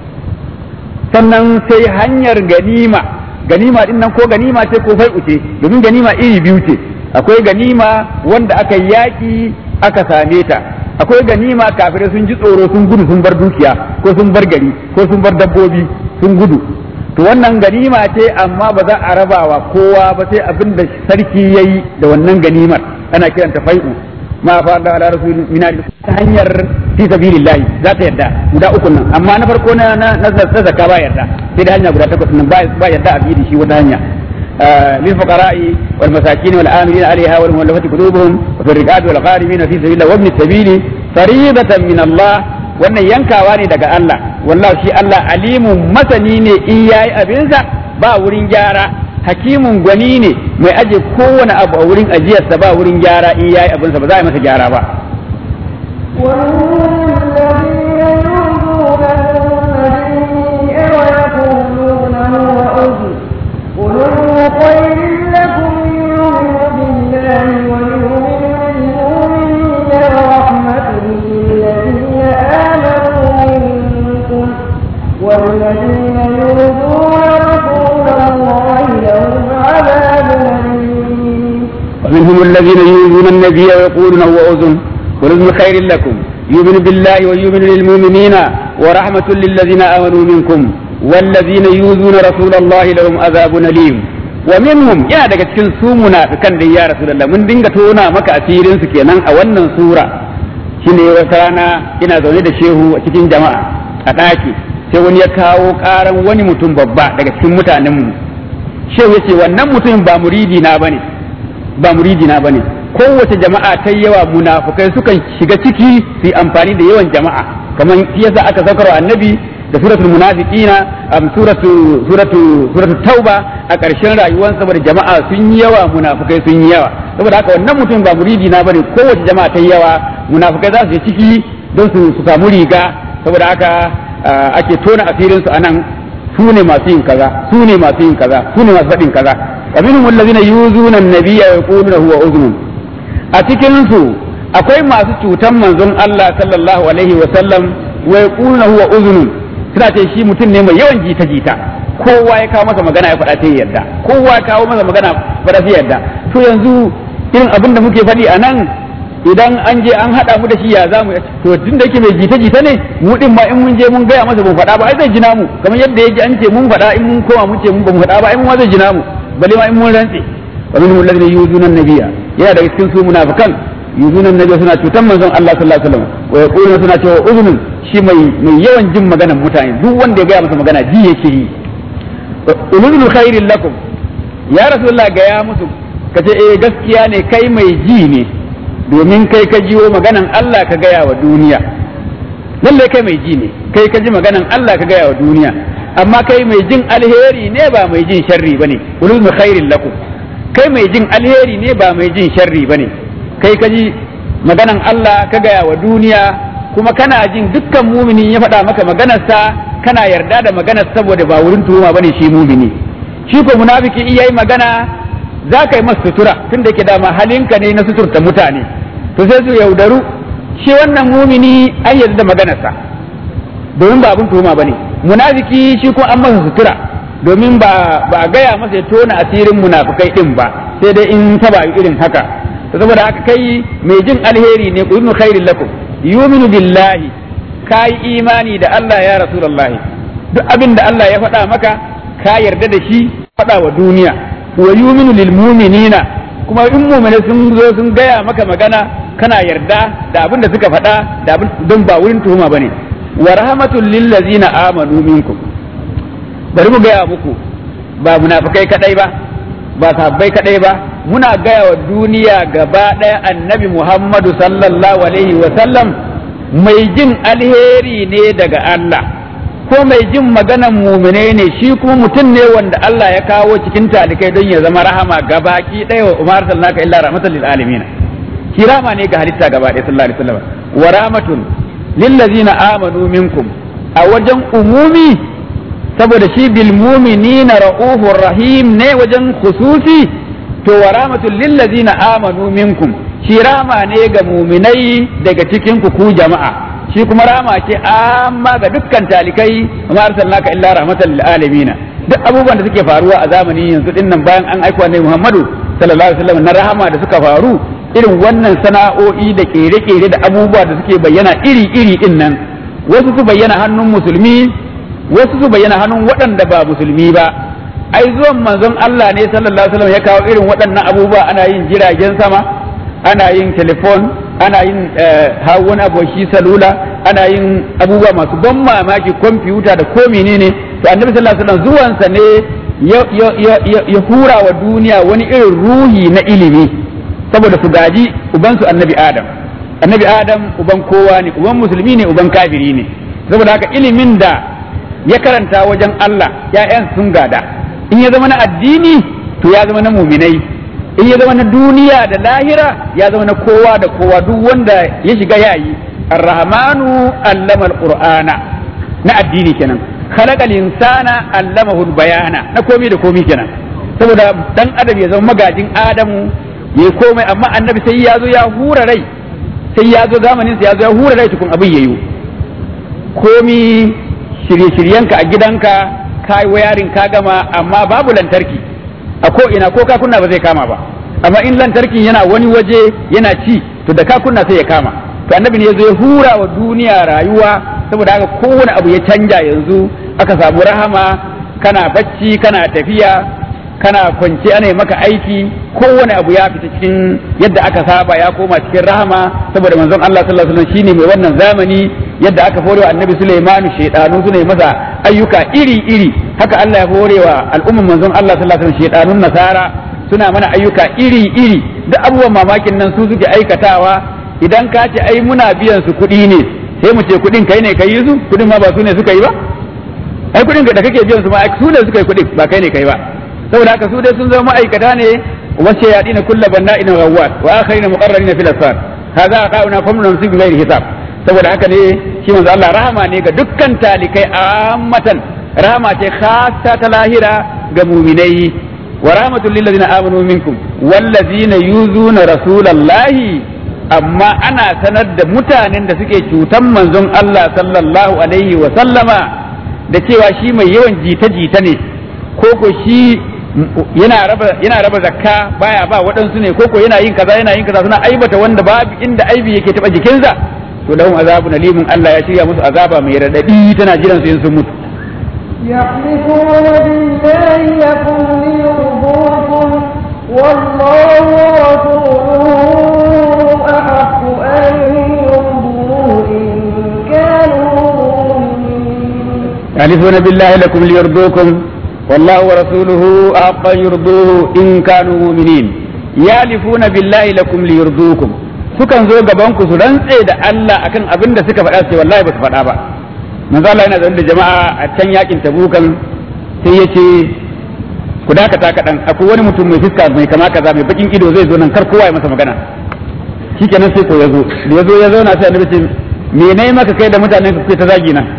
sannan sai hanyar ganima ganima din nan ko ganima ce ko fai'u ce domin ganima iri biyu ce akwai ganima wanda aka yaki aka same ta akwai ganima kafirai sun ji tsoro sun gudu sun bar dukiya ko sun bar gari ko sun bar dabbobi sun gudu to wannan ganima ce amma ba za a rabawa kowa ba sai abin da sarki ya yi da wannan ganimar ana kiranta fai'u ma fa da ala rasul min ta hanyar fi sabilillah za ta yarda guda uku nan amma na farko na na na zakka ba yarda sai da hanya guda takwas nan ba yarda a bi da shi wata hanya للفقراء والمساكين والآمنين عليها والمؤلفة قلوبهم وفي الرقاب والغارمين في سبيل الله وابن السبيل فريضة من الله wannan yankawa ne daga Allah wallahi shi Allah alimun masani ne in yayi abinsa ba wurin gyara hakimun gwani ne mai aje kowane abu a wurin ajiyarsa ba wurin gyara in yayi abinsa ba za a yi masa gyara ba والذين يؤذون النبي ويقولون هو أذن خير لكم يؤمن بالله ويؤمن للمؤمنين ورحمة للذين آمنوا منكم والذين يؤذون رسول الله لهم عذاب أليم ومنهم الذين يؤذون النبي ويقولون هو أذن قل أذن خير لكم يؤمن بالله ويؤمن للمؤمنين ورحمة للذين آمنوا منكم والذين يؤذون رسول الله لهم عذاب أليم ومنهم يا daga cikin su munafikan da ya rasulullah mun dinga tona maka asirin su kenan a wannan sura shine wata rana ina zaune da shehu a cikin jama'a a ɗaki sai wani ya kawo ƙaran wani mutum babba daga cikin mutanen mu shehu yace wannan mutum ba muridi na bane ba muridi na bane kowace jama'a ta yawa munafukai sukan shiga ciki su yi amfani da yawan jama'a kamar shi yasa aka saukar wa annabi da suratul munafiqina am suratu suratu suratu tauba a ƙarshen rayuwar saboda jama'a sun yi yawa munafukai sun yi yawa saboda haka wannan mutum ba muridi na bane kowace jama'a ta yawa munafukai za su je ciki don su su samu riga saboda haka ake tona asirin su anan su ne masu yin kaza su ne masu yin kaza su ne masu faɗin kaza ومنهم الذين يؤذون النبي ويقولون هو أذن a cikin su akwai masu cutan manzon Allah sallallahu alaihi wa sallam wa yaquluna huwa uzunun suna ce shi mutum ne mai yawan jita jita kowa ya kawo masa magana ya faɗa sai yarda kowa ya kawo masa magana faɗa sai yarda to yanzu irin abin da muke faɗi a nan idan an je an haɗa mu da shi ya za mu to tun da yake mai jita jita ne mu din ma in mun je mun gaya masa mun faɗa ba ai zai jina mu kamar yadda ya ji an ce mun faɗa in mun koma mun ce mun ba mu faɗa ba ai mun ma zai jina mu bale ma in mun rantse wa minhum alladhina yuzuna an-nabiyya yana daga cikin su munafikan yuzuna an-nabiyya suna cutan manzon Allah sallallahu alaihi wasallam wa yaquluna suna cewa uzunun shi mai mai yawan jin maganar mutane duk wanda ya gaya masa magana ji yake yi ulul khairin lakum ya rasulullah ga ya musu kace eh gaskiya ne kai mai ji ne domin kai ka jiwo maganan Allah ka gaya wa duniya lalle kai mai ji ne kai ka ji maganan Allah ka gaya wa duniya amma kai mai jin alheri ne ba mai jin sharri bane ulul khairin lakum kai mai jin alheri ne ba mai jin sharri bane kai ka ji maganan Allah ka gaya wa duniya kuma kana jin dukkan mumini ya faɗa maka maganarsa kana yarda da maganar saboda ba wurin tuhuma bane shi mumini shi ko munafiki in yayi magana za ka yi masa sutura tun da ke dama halinka ne na suturta mutane to sai su yaudaru shi wannan mumini an yarda da maganarsa domin ba abin tuhuma bane munafiki shi kuma an masa sutura domin ba ba a gaya masa ya tona asirin munafikai din ba sai dai in ta ba irin haka saboda haka kai mai jin alheri ne ku khairin lakum yuminu billahi kai imani da Allah ya rasulullahi duk abin da Allah ya faɗa maka ka yarda da shi faɗa wa duniya wa yuminu lil mu'minina kuma in mu'mini sun zo sun gaya maka magana kana yarda da abin da suka faɗa da abin don ba wurin tuhuma bane wa rahmatul lil ladzina amanu minkum bari mu gaya muku ba munafikai kadai ba ba sabbai kadai ba muna gaya wa duniya gaba ɗaya annabi Muhammadu sallallahu alaihi wa sallam mai jin alheri ne daga Allah ko mai jin maganan mumine ne shi kuma mutum ne wanda Allah ya kawo cikin talikai don ya zama rahama gabaki ɗaya wa umar sallaka illa rahmatan lil alamin shi rahama ne ga halitta gaba ɗaya sallallahu alaihi wasallam wa rahmatun lil ladzina amanu minkum a wajen umumi saboda shi bil mu'minina ra'ufur rahim ne wajen khususi to wa rahmatun lil ladzina amanu minkum shi rahama ne ga muminai daga cikin ku ku jama'a shi kuma rahama ce amma ga dukkan talikai amma arsalnaka illa rahmatan lil alamin duk abubuwan da suke faruwa a zamani yanzu din nan bayan an aika annabi Muhammadu sallallahu alaihi wasallam na rahama da suka faru irin wannan sana'o'i da kere-kere da abubuwa da suke bayyana iri-iri din nan wasu su bayyana hannun musulmi wasu su bayyana hannun waɗanda ba musulmi ba ai zuwan manzon Allah ne sallallahu alaihi wasallam ya kawo irin waɗannan abubuwa ana yin jiragen sama ana yin telefon ana yin hawan aboki salula ana yin abubuwa masu ban mamaki kwamfuta da ko menene to annabi sallallahu alaihi wasallam zuwansa ne ya hura wa duniya wani irin ruhi na ilimi saboda su gaji ubansu annabi adam annabi adam uban kowa ne uban musulmi ne uban kafiri ne saboda haka ilimin da ya karanta wajen Allah ya'yan sun gada in ya zama na addini to ya zama na muminai in ya zama na duniya da lahira ya zama na kowa da kowa duk wanda ya shiga yayi arrahmanu allama alqur'ana na addini kenan khalaqal insana allamahu bayana na komi da komi kenan saboda dan adam ya zama magajin adamu ya komai amma annabi sai ya zo ya hura rai sai ya zo zamanin sa ya zo ya hura rai tukun abin yayi komi shirye-shiryenka a gidanka ka yi wayarin ka gama amma babu lantarki a ko ina ko ka kunna ba zai kama ba amma in lantarkin yana wani waje yana ci to da ka kunna sai ya kama to annabi ne ya zo ya hura wa duniya rayuwa saboda haka kowane abu ya canja yanzu aka samu rahama kana bacci kana tafiya kana kwance ana yi maka aiki kowane abu ya fita cikin yadda aka saba ya koma cikin rahama saboda manzon Allah sallallahu alaihi wasallam shine mai wannan zamani yadda aka horewa annabi Sulaimanu shaidanu suna yi masa ayyuka iri iri haka Allah ya horewa al'umman manzon Allah sallallahu alaihi wasallam shaidanun nasara suna mana ayyuka iri iri duk abubuwan mamakin nan su suke aikatawa idan ka ce ai muna biyan su kuɗi ne sai mu ce kuɗin kai ne kai yi su kuɗin ma ba su ne suka yi ba ai kuɗin da kake biyan su ma su ne suka yi kuɗin ba kai ne kai ba saboda haka su dai sun zama ma'aikata ne wace ya dina kulla banna ina rawat wa akharina muqarrarina fil asfar hadha aqauna famnun namsik bi ghairi hisab saboda haka ne shi manzo Allah rahama ne ga dukkan talikai ammatan rahama ce khassa ta lahira ga mu'minai wa rahmatul lil ladina amanu minkum wal ladina yuzuna rasulallahi amma ana sanar da mutanen da suke cutan manzon Allah sallallahu alaihi wa sallama da cewa shi mai yawan jita-jita ne ko ko shi yana raba yana raba zakka baya ba waɗansu ne koko yana yin kaza yana yin kaza suna aibata wanda babu inda aibi yake taba jikinsa to lahum azabun alimun Allah ya shirya musu azaba mai radadi tana jiran su in sun mutu يحلفون بالله لكم ليرضوكم والله ورسوله أحق أن يرضوه إن كانوا مؤمنين يحلفون بالله لكم ليرضوكم والله ورسوله أحق أن يرضوه إن كانوا مؤمنين يحلفون بالله لكم ليرضوكم sukan zo gaban ku su rantse da Allah akan abin da suka faɗa sai wallahi ba su faɗa ba manzo Allah yana zaune da jama'a a can yakin tabukan sai ya ce ku dakata kaɗan akwai wani mutum mai fuska mai kama kaza mai bakin ido zai zo nan kar kowa ya masa magana shikenan sai ko ya zo da ya zo ya zauna sai annabi ce me ne maka kai da mutanen ku kuke ta zagi na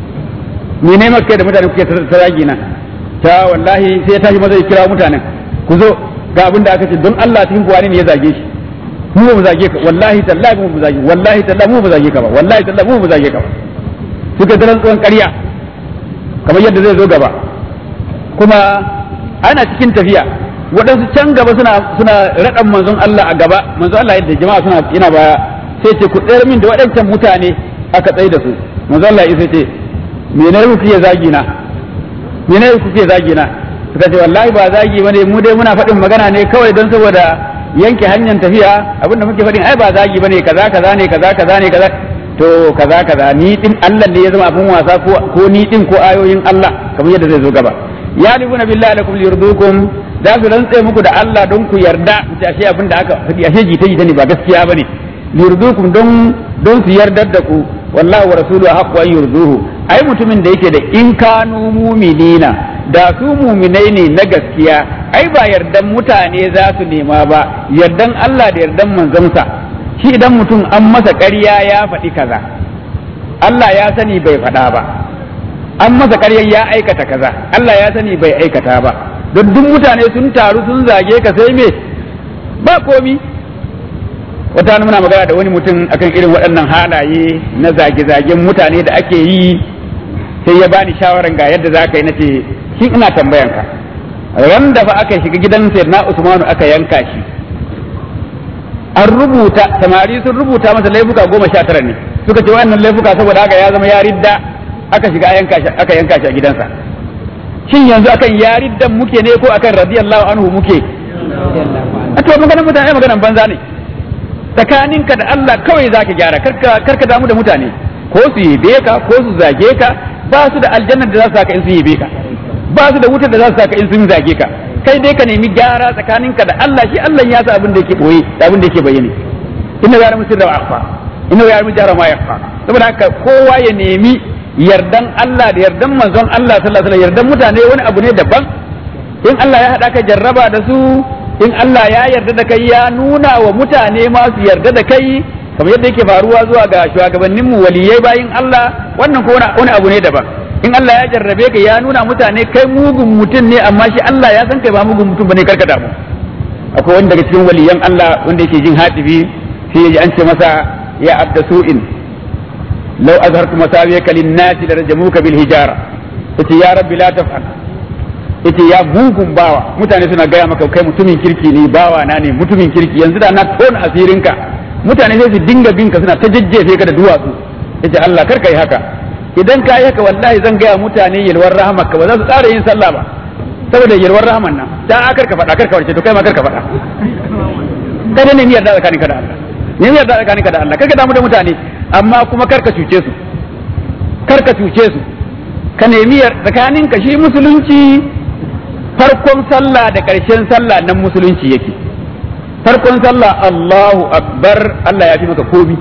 me ne maka kai da mutanen ku kuke ta zagi na ta wallahi sai ya tashi maza ya kira mutanen ku zo ga abin da aka ce don Allah cikin kuwa ne ya zage shi mu ba mu zage ka wallahi tallahi mu ba zage wallahi tallahi mu ba zage ka ba wallahi tallahi mu ba zage ka ba suka da rantsuwan ƙarya kamar yadda zai zo gaba kuma ana cikin tafiya waɗansu can gaba suna suna raɗan manzon Allah a gaba manzon Allah yadda jama'a suna yana baya sai ce ku tsayar min da waɗancan mutane aka tsaye da su manzon Allah ya ce me ne kuke zagi na me ne kuke zagi na suka ce wallahi ba zagi bane mu dai muna faɗin magana ne kawai don saboda yanke hanyar tafiya abinda muke faɗin ai ba zagi bane kaza kaza ne kaza kaza ne kaza to kaza kaza ni din Allah ne ya zama abin wasa ko ko ni din ko ayoyin Allah kamar yadda zai zo gaba ya libuna billahi lakum liyurdukum za su rantse muku da Allah don ku yarda ku ce ashe abin da aka faɗi ashe jita jita ne ba gaskiya bane liyurdukum don don su yardar da ku wallahi wa rasuluhu haqqu an yurduhu ai mutumin da yake da in kanu mu'minina da su mu'minai ne na gaskiya ai ba yardan mutane za su nema ba yardan Allah da yardan manzonsa shi idan mutum an masa ƙarya ya faɗi kaza Allah ya sani bai faɗa ba an masa ƙaryar ya aikata kaza Allah ya sani bai aikata ba don duk mutane sun taru sun zage ka sai me ba komi wata muna magana da wani mutum akan irin waɗannan halaye na zage-zagen mutane da ake yi sai ya bani shawaran ga yadda za ka yi nace shi ina tambayanka ran da fa aka shiga gidan sayyidina Usmanu aka yanka shi an rubuta samari sun rubuta masa laifuka goma sha tara ne suka ce wannan laifuka saboda haka ya zama ya ridda aka shiga aka yanka shi a gidansa shin yanzu akan ya riddan muke ne ko akan radiyallahu anhu muke a to maganar mutane maganar banza ne tsakaninka da Allah kawai zaka gyara karka karka damu da mutane ko su yabe ka ko su zage ka ba su da aljannar da za su saka in su yabe ka ba su da wutar da za su saka in sun zage ka kai dai ka nemi gyara tsakaninka da Allah shi Allah ya sa abin da yake boye da abin da yake bayyane inna ya ramu sirra akhfa inna ya ramu jara ma yakhfa saboda haka kowa ya nemi yardan Allah da yardan manzon Allah sallallahu alaihi wasallam yardan mutane wani abu ne daban in Allah ya hada ka jarraba da su in Allah ya yarda da kai ya nuna wa mutane ma su yarda da kai kamar yadda yake faruwa zuwa ga shugabannin mu waliyai bayin Allah wannan ko wani abu ne daban in Allah ya jarrabe ka ya nuna mutane kai mugun mutum ne amma shi Allah ya san kai ba mugun mutum bane karka damu akwai wani daga cikin waliyan Allah wanda yake jin hatibi sai ya ji an ce masa ya abda su'in law azhartu masawiyaka lin-nasi larjamuka bil hijara yace ya rabbi la taf'al yace ya mugun bawa mutane suna gaya maka kai mutumin kirki ne bawa na ne mutumin kirki yanzu da na tona asirinka mutane sai su dinga bin ka suna ta jajjefe ka da duwatsu yace Allah kar yi haka idan ka yi haka wallahi zan gaya mutane yalwar rahamar ka ba za su tsara yin sallah ba saboda yalwar rahaman nan ta kar ka faɗa kar ka warce to kai ma kar ka faɗa kada ne miyar da tsakaninka da Allah ne miyar da tsakaninka da Allah kar ka damu da mutane amma kuma kar ka cuce su kar ka cuce su ka nemi tsakaninka shi musulunci farkon sallah da ƙarshen sallah nan musulunci yake farkon sallah Allahu akbar Allah ya fi maka komi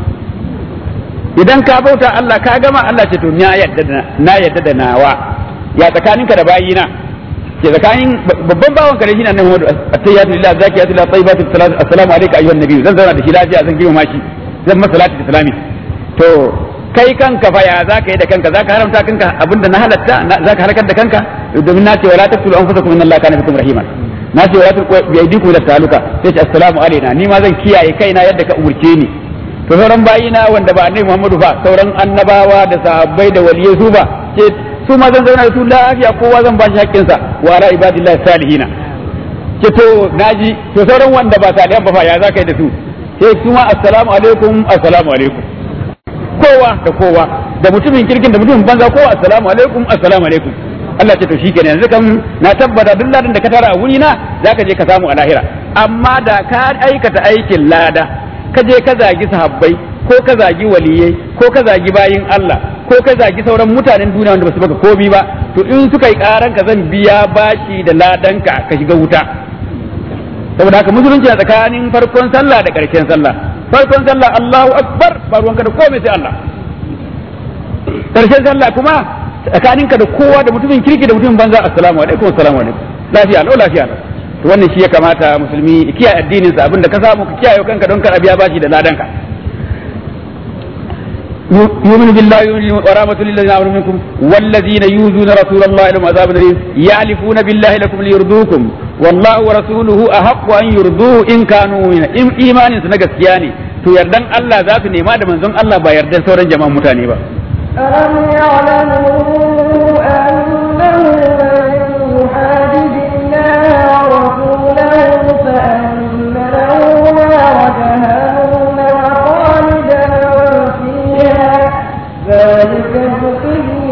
idan ka bauta Allah ka gama Allah ce to na yadda da na yadda da nawa ya tsakaninka da bayina ke tsakanin babban bawan ka da shi na nan Muhammadu at-tayyatu lillahi zakiyatu lillahi tayyibatu salatu assalamu alayka ayyuhan nabiy zan zauna da shi lafiya zan girma shi zan masa salatu islami to kai kanka fa ya zaka yi da kanka zaka haramta kanka abinda na halatta zaka halakar da kanka domin na ce wala taqtulu anfusakum inna allaha kana bikum rahiman na ce wala tulqu bi aydikum ila taluka sai ce assalamu alaina ni ma zan kiyaye kaina yadda ka umurce ni to sauran bayina wanda ba annabi Muhammadu ba sauran annabawa da sahabbai da waliyai su ba ce su ma zan zauna da su lafiya kowa zan ba shi haƙƙin sa wa ala ibadillahi salihina ce to naji to sauran wanda ba salihan ba fa ya zaka yi da su sai su ma assalamu alaikum assalamu alaikum kowa da kowa da mutumin kirkin da mutumin banza kowa assalamu alaikum assalamu alaikum Allah ce to shikenan yanzu kan na tabbata duk ladan da ka tara a wuri na zaka je ka samu a lahira amma da ka aikata aikin lada ka je ka zagi sahabbai ko ka zagi waliyai ko ka zagi bayin Allah ko ka zagi sauran mutanen duniya wanda basu baka komi ba to in suka yi karan ka zan biya bashi da ladanka ka shiga wuta saboda haka musulunci a tsakanin farkon sallah da ƙarshen sallah farkon sallah Allahu akbar ba ruwanka da komai sai Allah ƙarshen sallah kuma tsakaninka da kowa da mutumin kirki da mutumin banza assalamu alaikum assalamu alaikum lafiya lau lafiya lau to wannan shi ya kamata musulmi kiyaye addinin sa abinda ka samu ka kiyaye kanka don kar biya bashi da ladanka يؤمن بالله ورحمة للذين آمنوا منكم والذين يؤذون رسول الله لهم عذاب أليم يحلفون بالله لكم ليرضوكم والله ورسوله أحق أن يرضوه إن كانوا إن إيمان سنجسياني to yardan Allah za su nema da manzon Allah ba yardan sauran jama'an mutane ba ألم يعلموا أنه من يحادد الله ورسوله فأن له نار جهنم خالدا فيها ذلك الخزي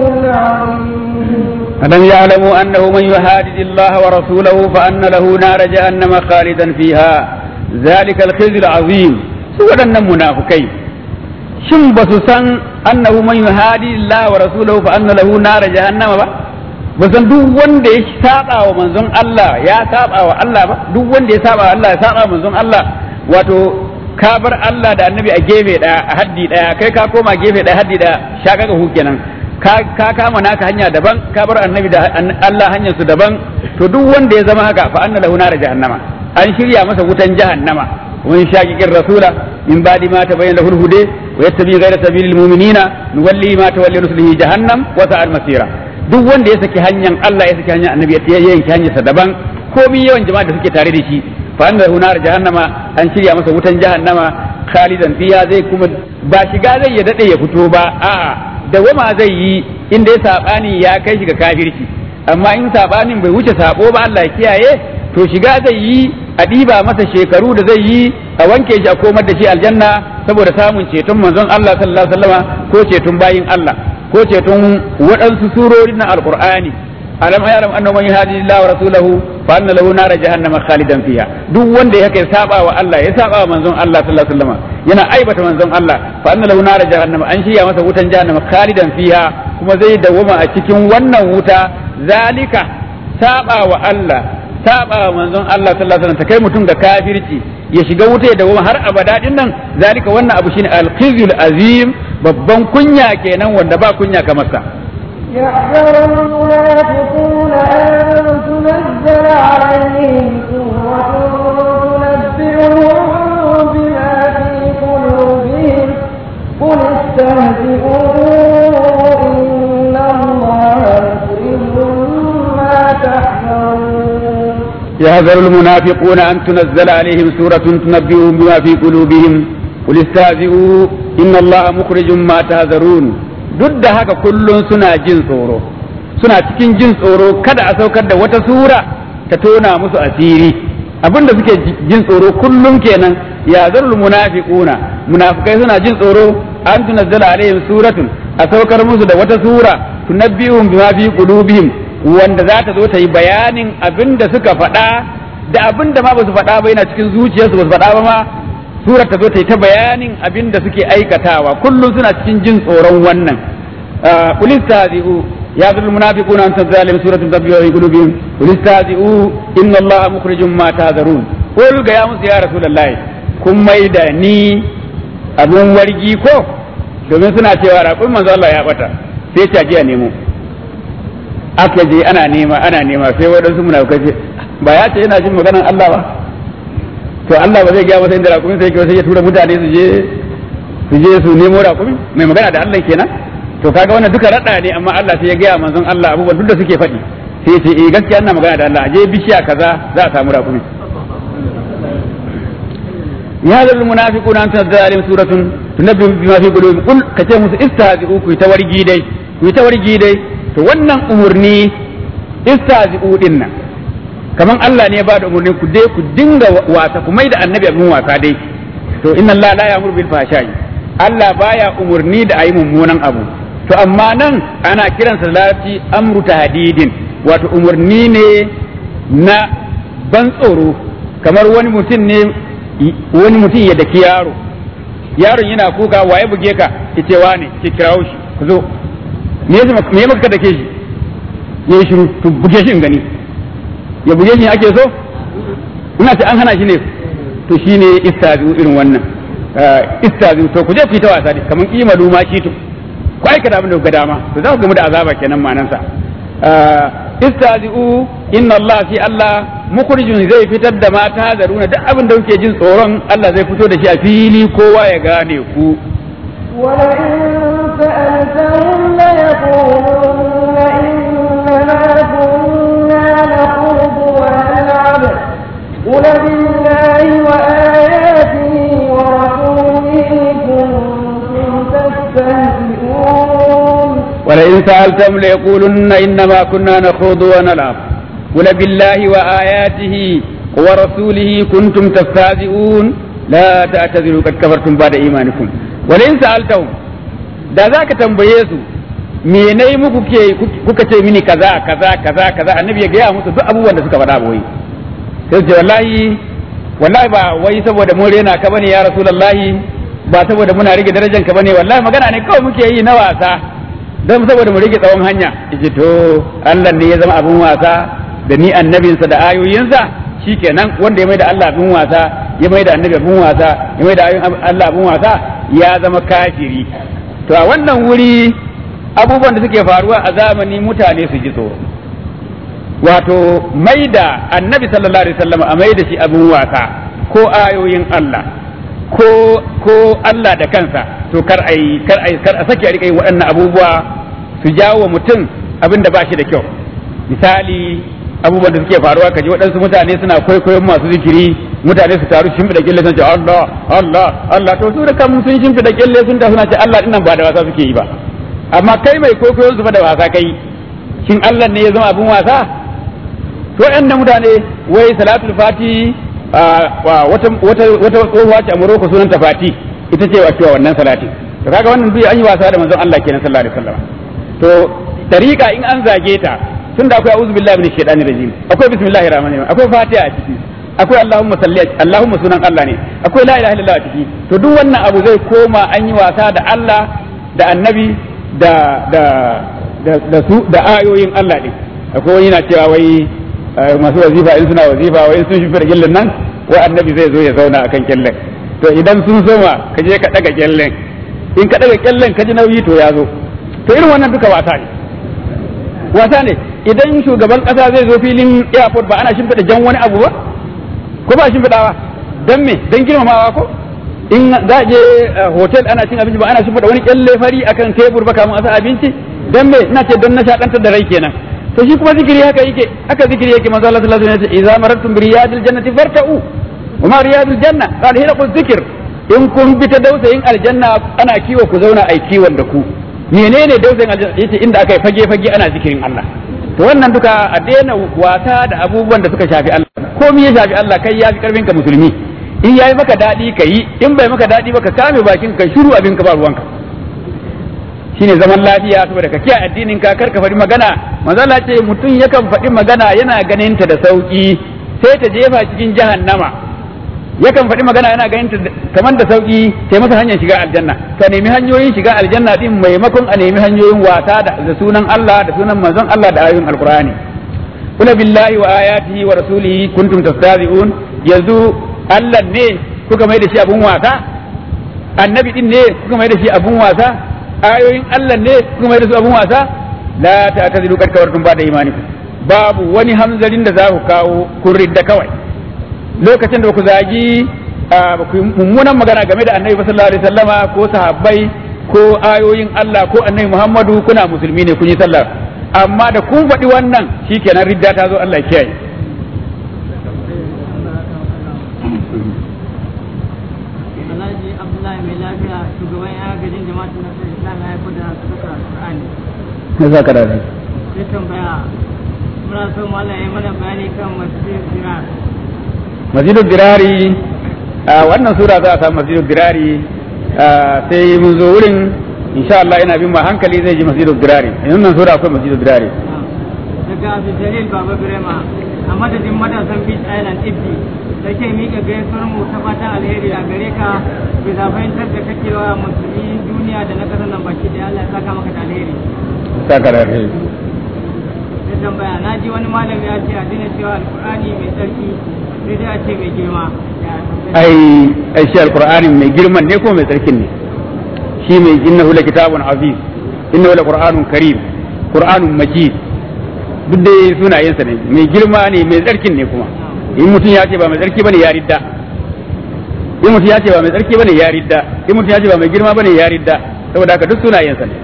العظيم ألم يعلموا أنه من يحادد الله ورسوله فأن له نار جهنم خالدا فيها ذلك الخزي العظيم سورة منافقين shin ba su san annahu man yuhadi Allah wa rasulahu fa anna lahu nar jahannama ba ba san duk wanda ya saba wa manzon Allah ya saba wa Allah ba duk wanda ya saba wa Allah ya saba wa manzon Allah wato ka bar Allah da annabi a gefe daya a haddi daya kai ka koma gefe daya haddi daya shaka ga kenan ka ka kama naka hanya daban ka bar annabi da Allah hanyar su daban to duk wanda ya zama haka fa anna lahu nar jahannama an shirya masa wutan jahannama ومن شاكك الرسول من بعد ما تبين له الهدى ويتبع غير سبيل المؤمنين نولي ما تولي رسله جهنم وساء المسيرة duk wanda ya saki hanyar Allah ya saki hanyar annabi ya yanke hanyar sa daban komai yawan jama'a da suke tare da shi fa anna hunar jahannama an shirya masa wutan jahannama khalidan fiha zai kuma ba shiga zai ya dade ya fito ba a'a dawama zai yi inda ya sabani ya kai shi ga kafirci amma in sabanin bai wuce sabo ba Allah ya kiyaye to shiga zai yi a ɗiba masa shekaru da zai yi a wanke shi a komar da shi aljanna saboda samun ceton manzon Allah sallallahu alaihi wasallama ko ceton bayin Allah ko ceton waɗansu surorin na alqur'ani alam yaram annahu man yahdi Allah wa rasulahu fa anna lahu nar jahannama khalidan fiha duk wanda ya kai saba wa Allah ya saba wa manzon Allah sallallahu alaihi wasallama yana aibata manzon Allah fa anna lahu nar jahannama an shiya masa wutan jahannama khalidan fiha kuma zai dawwama a cikin wannan wuta zalika saba wa Allah saba wa manzon Allah sallallahu alaihi wasallam ta kai mutum ga kafirci ya shiga wuta ya dawo har abada din nan zalika wannan abu shine al-khizyul azim babban kunya kenan wanda ba kunya kamar sa يحذر المنافقون أن تنزل عليهم سورة تنبئهم بما في قلوبهم قل استهزئوا إن الله يحذر المنافقون أن تنزل عليهم سورة تنبئهم بما في قلوبهم قل استهزئوا إن الله مخرج ما تهذرون duk da haka kullum suna jin tsoro suna cikin jin tsoro kada a saukar da wata sura ta tona musu asiri abinda suke jin tsoro kullum kenan ya zarul munafiquna munafikai suna jin tsoro an tunazzala alaihim suratun a saukar musu da wata sura tunabbihum bima fi qulubihim wanda za ta zo ta yi bayanin abin da suka faɗa da abin da ma ba su faɗa ba yana cikin zuciyarsu ba su faɗa ba ma surar ta zo ta yi ta bayanin abin da suke aikatawa kullum suna cikin jin tsoron wannan qul istazi'u ya zul munafiquna an tazalim suratun tabbiyu fi qulubihim qul istazi'u inna allaha mukhrijum ma tahzarun qul ga ya musu ya rasulullahi kun mai da ni abun wargi ko domin suna cewa raƙun manzo Allah ya bata sai ta ji a nemo aka je ana nema ana nema sai waɗansu munafukai ce ba ya ce yana jin maganar Allah ba to Allah ba zai gaya masa inda raƙumin sai sai ya tura mutane su je su je su nemo raƙumin mai magana da Allah kenan to kaga wannan duka rada ne amma Allah sai ya gaya manzon Allah abubuwan duk da suke faɗi sai ya ce eh gaskiya ina magana da Allah je bishiya kaza za a samu raƙumin ya zal munafiquna an tazzalim suratun tunabbi bima fi qulubihim qul kace musu istahzi'u ku ta wargi dai ku ta wargi dai to wannan umurni istazi'u din nan kaman Allah ne ya bada umurni ku dai ku dinga wasa ku mai da annabi abin wasa dai to inna Allah la ya'muru bil fahsha'i Allah baya umurni da ayi mummunan abu to amma nan ana kiransa larabci amru tahdidin wato umurni ne na ban tsoro kamar wani mutum ne wani mutum ya daki yaro yaron yana kuka waye buge ka ki ce wane ki kirawo shi ku zo me ya maka da ke shi ya yi shiru to buge shi in gani ya buge shi ake so ina ce an hana shi ne to shi ne istazu irin wannan istazu to ku je ku yi ta wasa ne kamar imalu ma kitu ku aikata abin da ku ga dama to za ku gamu da azaba kenan manansa istazu inna Allah fi Allah mukhrijun zai fitar da mata zaruna duk abin da kuke jin tsoron Allah zai fito da shi a fili kowa ya gane ku ولئن سألتهم ليقولن إنما كنا نخوض ونلعب قل بالله وآياته ورسوله كنتم تستهزئون ولئن سألتم ليقولن إنما كنا نخوض ونلعب قل بالله وآياته ورسوله كنتم تستهزئون لا تعتذروا قد كفرتم بعد إيمانكم ولئن سألتهم da za ka tambaye su me na yi muku ke kuka ce mini kaza kaza kaza kaza annabi ya gaya musu duk abubuwan da suka faɗa boye sai ce wallahi wallahi ba wai saboda mun rena ka bane ya rasulullahi ba saboda muna rage darajar ka bane wallahi magana ne kawai muke yi na wasa don saboda mu rage tsawon hanya yace to Allah ne ya zama abin wasa da ni annabinsa da ayoyinsa shikenan wanda ya mai da Allah abin wasa ya mai da annabi abin wasa ya mai da ayoyin Allah abin wasa ya zama kafiri to a wannan wuri abubuwan da suke faruwa a zamani mutane su ji tsoro wato mai da annabi sallallahu alaihi wasallam a mai da shi abin wasa ko ayoyin Allah ko ko Allah da kansa to kar ai kar ai kar a sake a rika yin waɗannan abubuwa su jawo mutum abin da ba shi da kyau misali abubuwan da suke faruwa kaji waɗansu mutane suna kwaikwayon masu zikiri mutane su taru shimfiɗa kyalle sun ce Allah Allah Allah to su da kan sun shimfiɗa kyalle sun ta suna ce Allah dinnan ba da wasa suke yi ba amma kai mai kwaikwayon su fa da wasa kai shin Allah ne ya zama abin wasa to ɗan mutane wai salatul fati wata wata wata tsohuwa ce a Morocco sunanta fati ita ce wa cewa wannan salati to kaga wannan duk an yi wasa da manzon Allah kenan sallallahu alaihi wasallam to tariqa in an zage ta tunda akwai a'udhu billahi minash shaitanir rajim akwai bismillahir rahmanir rahim akwai fatiha a ciki akwai allahumma salli allahumma sunan Allah ne akwai la ilaha illallah a ciki to duk wannan abu zai koma an yi wasa da Allah da annabi da da da su da ayoyin Allah din akwai wani yana cewa wai masu wazifa in suna wazifa wai sun shi gillin nan wai annabi zai zo ya zauna akan kyallen to idan sun soma ka je ka daga kyallen in ka daga kyallen ka ji nauyi to ya zo to irin wannan duka wasa ne wasa ne idan shugaban kasa zai zo filin airport ba ana shimfiɗa jan wani abu ba ko ba shimfiɗawa don me don girmamawa ko in za a je hotel ana cin abinci ba ana shimfiɗa wani kyalle fari akan tebur ba kamun a sa abinci don me ina ce don nishaɗantar da rai kenan to to shi kuma zikiri haka yake haka zikiri yake manzo Allah sallallahu alaihi wasallam ya ce idza marartum bi riyadil jannati farta'u wa ma riyadul janna qala hilaqu zikr in kun bi ta dausayin aljanna ana kiwo ku zauna ai kiwon da ku menene dausayin aljanna yace inda aka yi fage fage ana zikirin Allah to wannan duka a daina wasa da abubuwan da suka shafi Allah komai ya shafi Allah kai ya fi karfin ka musulmi in yayi maka dadi ka yi in bai maka dadi ba ka kame bakin ka shiru abin ka ba ruwanka shine zaman lafiya saboda ka kiyaye addinin ka kar ka faɗi magana manzo Allah ce mutum yakan faɗi magana yana ganin ta da sauki sai ta jefa cikin jahannama yakan faɗi magana yana ganin ta kamar da sauki sai masa hanyar shiga aljanna ka nemi hanyoyin shiga aljanna din maimakon a nemi hanyoyin wasa da sunan Allah da sunan manzon Allah da ayoyin alqur'ani kula billahi wa ayatihi wa rasulihi kuntum tastahzi'un yanzu Allah ne kuka mai da shi abun wasa annabi din ne kuka mai da shi abun wasa ayoyin Allah ne kuka mai da su abun wasa la ta'tadilu kad kawartum ba da imanikum babu wani hamzarin da za ku kawo kun ridda kawai lokacin da ku zagi mummunan magana game da annabi sallallahu alaihi wasallama ko sahabbai ko ayoyin Allah ko annabi Muhammadu kuna musulmi ne kun yi sallah amma da kun faɗi wannan shikenan ridda ta zo Allah kiyaye Alhaji Abdullahi mai lafiya shugaban ya gajin jama'atu na Islam ya haifar da suka Qur'ani. ne za ka dace Sai tambaya muna so mallam ya mana bayani kan masjid Dirar. masjidul dirari a wannan sura za a samu masjidul dirari sai mun zo wurin insha Allah ina bin ma hankali zai ji masjidul dirari in wannan sura akwai masjidul dirari Daga Abdul Jalil Baba Birema a madadin matasan Beach Island Ibbi da ke miƙa gaisuwar mu ta fatan alheri a gare ka bisa fahimtar da kake wa musulmi duniya da na ƙasar nan baki da Allah ya saka maka da alheri. saka da alheri Sai tambaya na ji wani malami ya ce a dina cewa alƙur'ani mai tsarki sai dai a ce mai girma. Ya, ai ai shi alqur'ani mai girman ne ko mai tsarkin ne shi mai innahu la kitabun aziz innahu la qur'anun karim qur'anun majid duk dai sunayensa ne mai girma ne mai tsarkin ne kuma in mutum ya ce ba mai tsarki bane ya ridda in mutum ya ce ba mai tsarki bane ya ridda in mutum ya ce ba mai girma bane ya ridda saboda haka duk sunayensa ne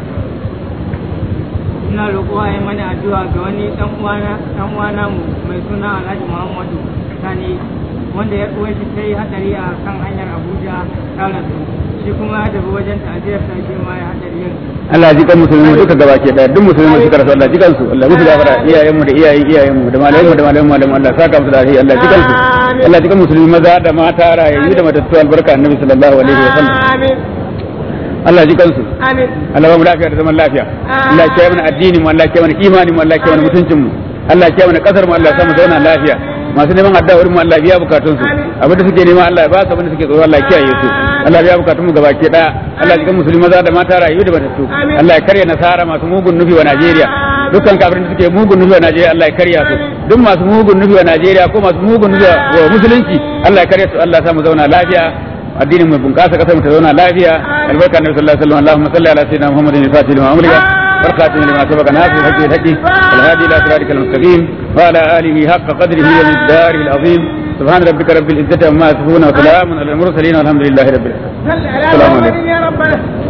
ina roƙo a yi mana addu'a ga wani ɗan uwana ɗan uwana mu mai suna Alhaji Muhammadu Sani wanda ya uwar shi ta yi hadari a kan hanyar Abuja ta rasu shi kuma ya tafi wajen ta'aziyar ta shi ma ya hadari yin Allah ji kan musulmi duka gabake daya duk musulmi suka rasu Allah ji kansu Allah musu gafara iyayenmu da iyayen iyayenmu da malayenmu da malayen malayen Allah saka musu da alheri Allah ji kansu Allah ji kan musulmi maza da mata rayayyu da matattu albarka annabi sallallahu alaihi wa sallam Allah ji kansu amin Allah ba mu lafiya da zaman lafiya Allah ya kiyaye mana addinin mu Allah ya kiyaye mana imanin mu Allah ya kiyaye mana mutuncin mu Allah ya kiyaye mana kasar mu Allah ya sa mu zauna lafiya masu neman addu'a wurin mu Allah ya biya bukatun su abinda suke nema Allah ya ba su abinda suke tsoro Allah ya kiyaye su Allah ya biya bukatun mu gabaki daya Allah ya jikan musulmi maza da mata rayu da matattu Allah ya karya nasara masu mugun nufi wa Najeriya dukkan kafirin da suke mugun nufi wa Najeriya Allah ya karya su duk masu mugun nufi wa Najeriya ko masu mugun nufi wa musulunci Allah ya karya su Allah ya sa mu zauna lafiya addinin mu bunƙasa kasar mu ta zauna lafiya albarka annabi sallallahu alaihi wasallam Allahumma salli ala sayyidina Muhammadin al-fatih lima umrika بركاته لما سبق ناصر الحج الحج الهادي الى صراطك المستقيم وعلى اله حق قدره ومقداره العظيم سبحان ربك رب العزه عما يصفون وسلام على المرسلين والحمد لله رب العالمين السلام عليكم يا ربنا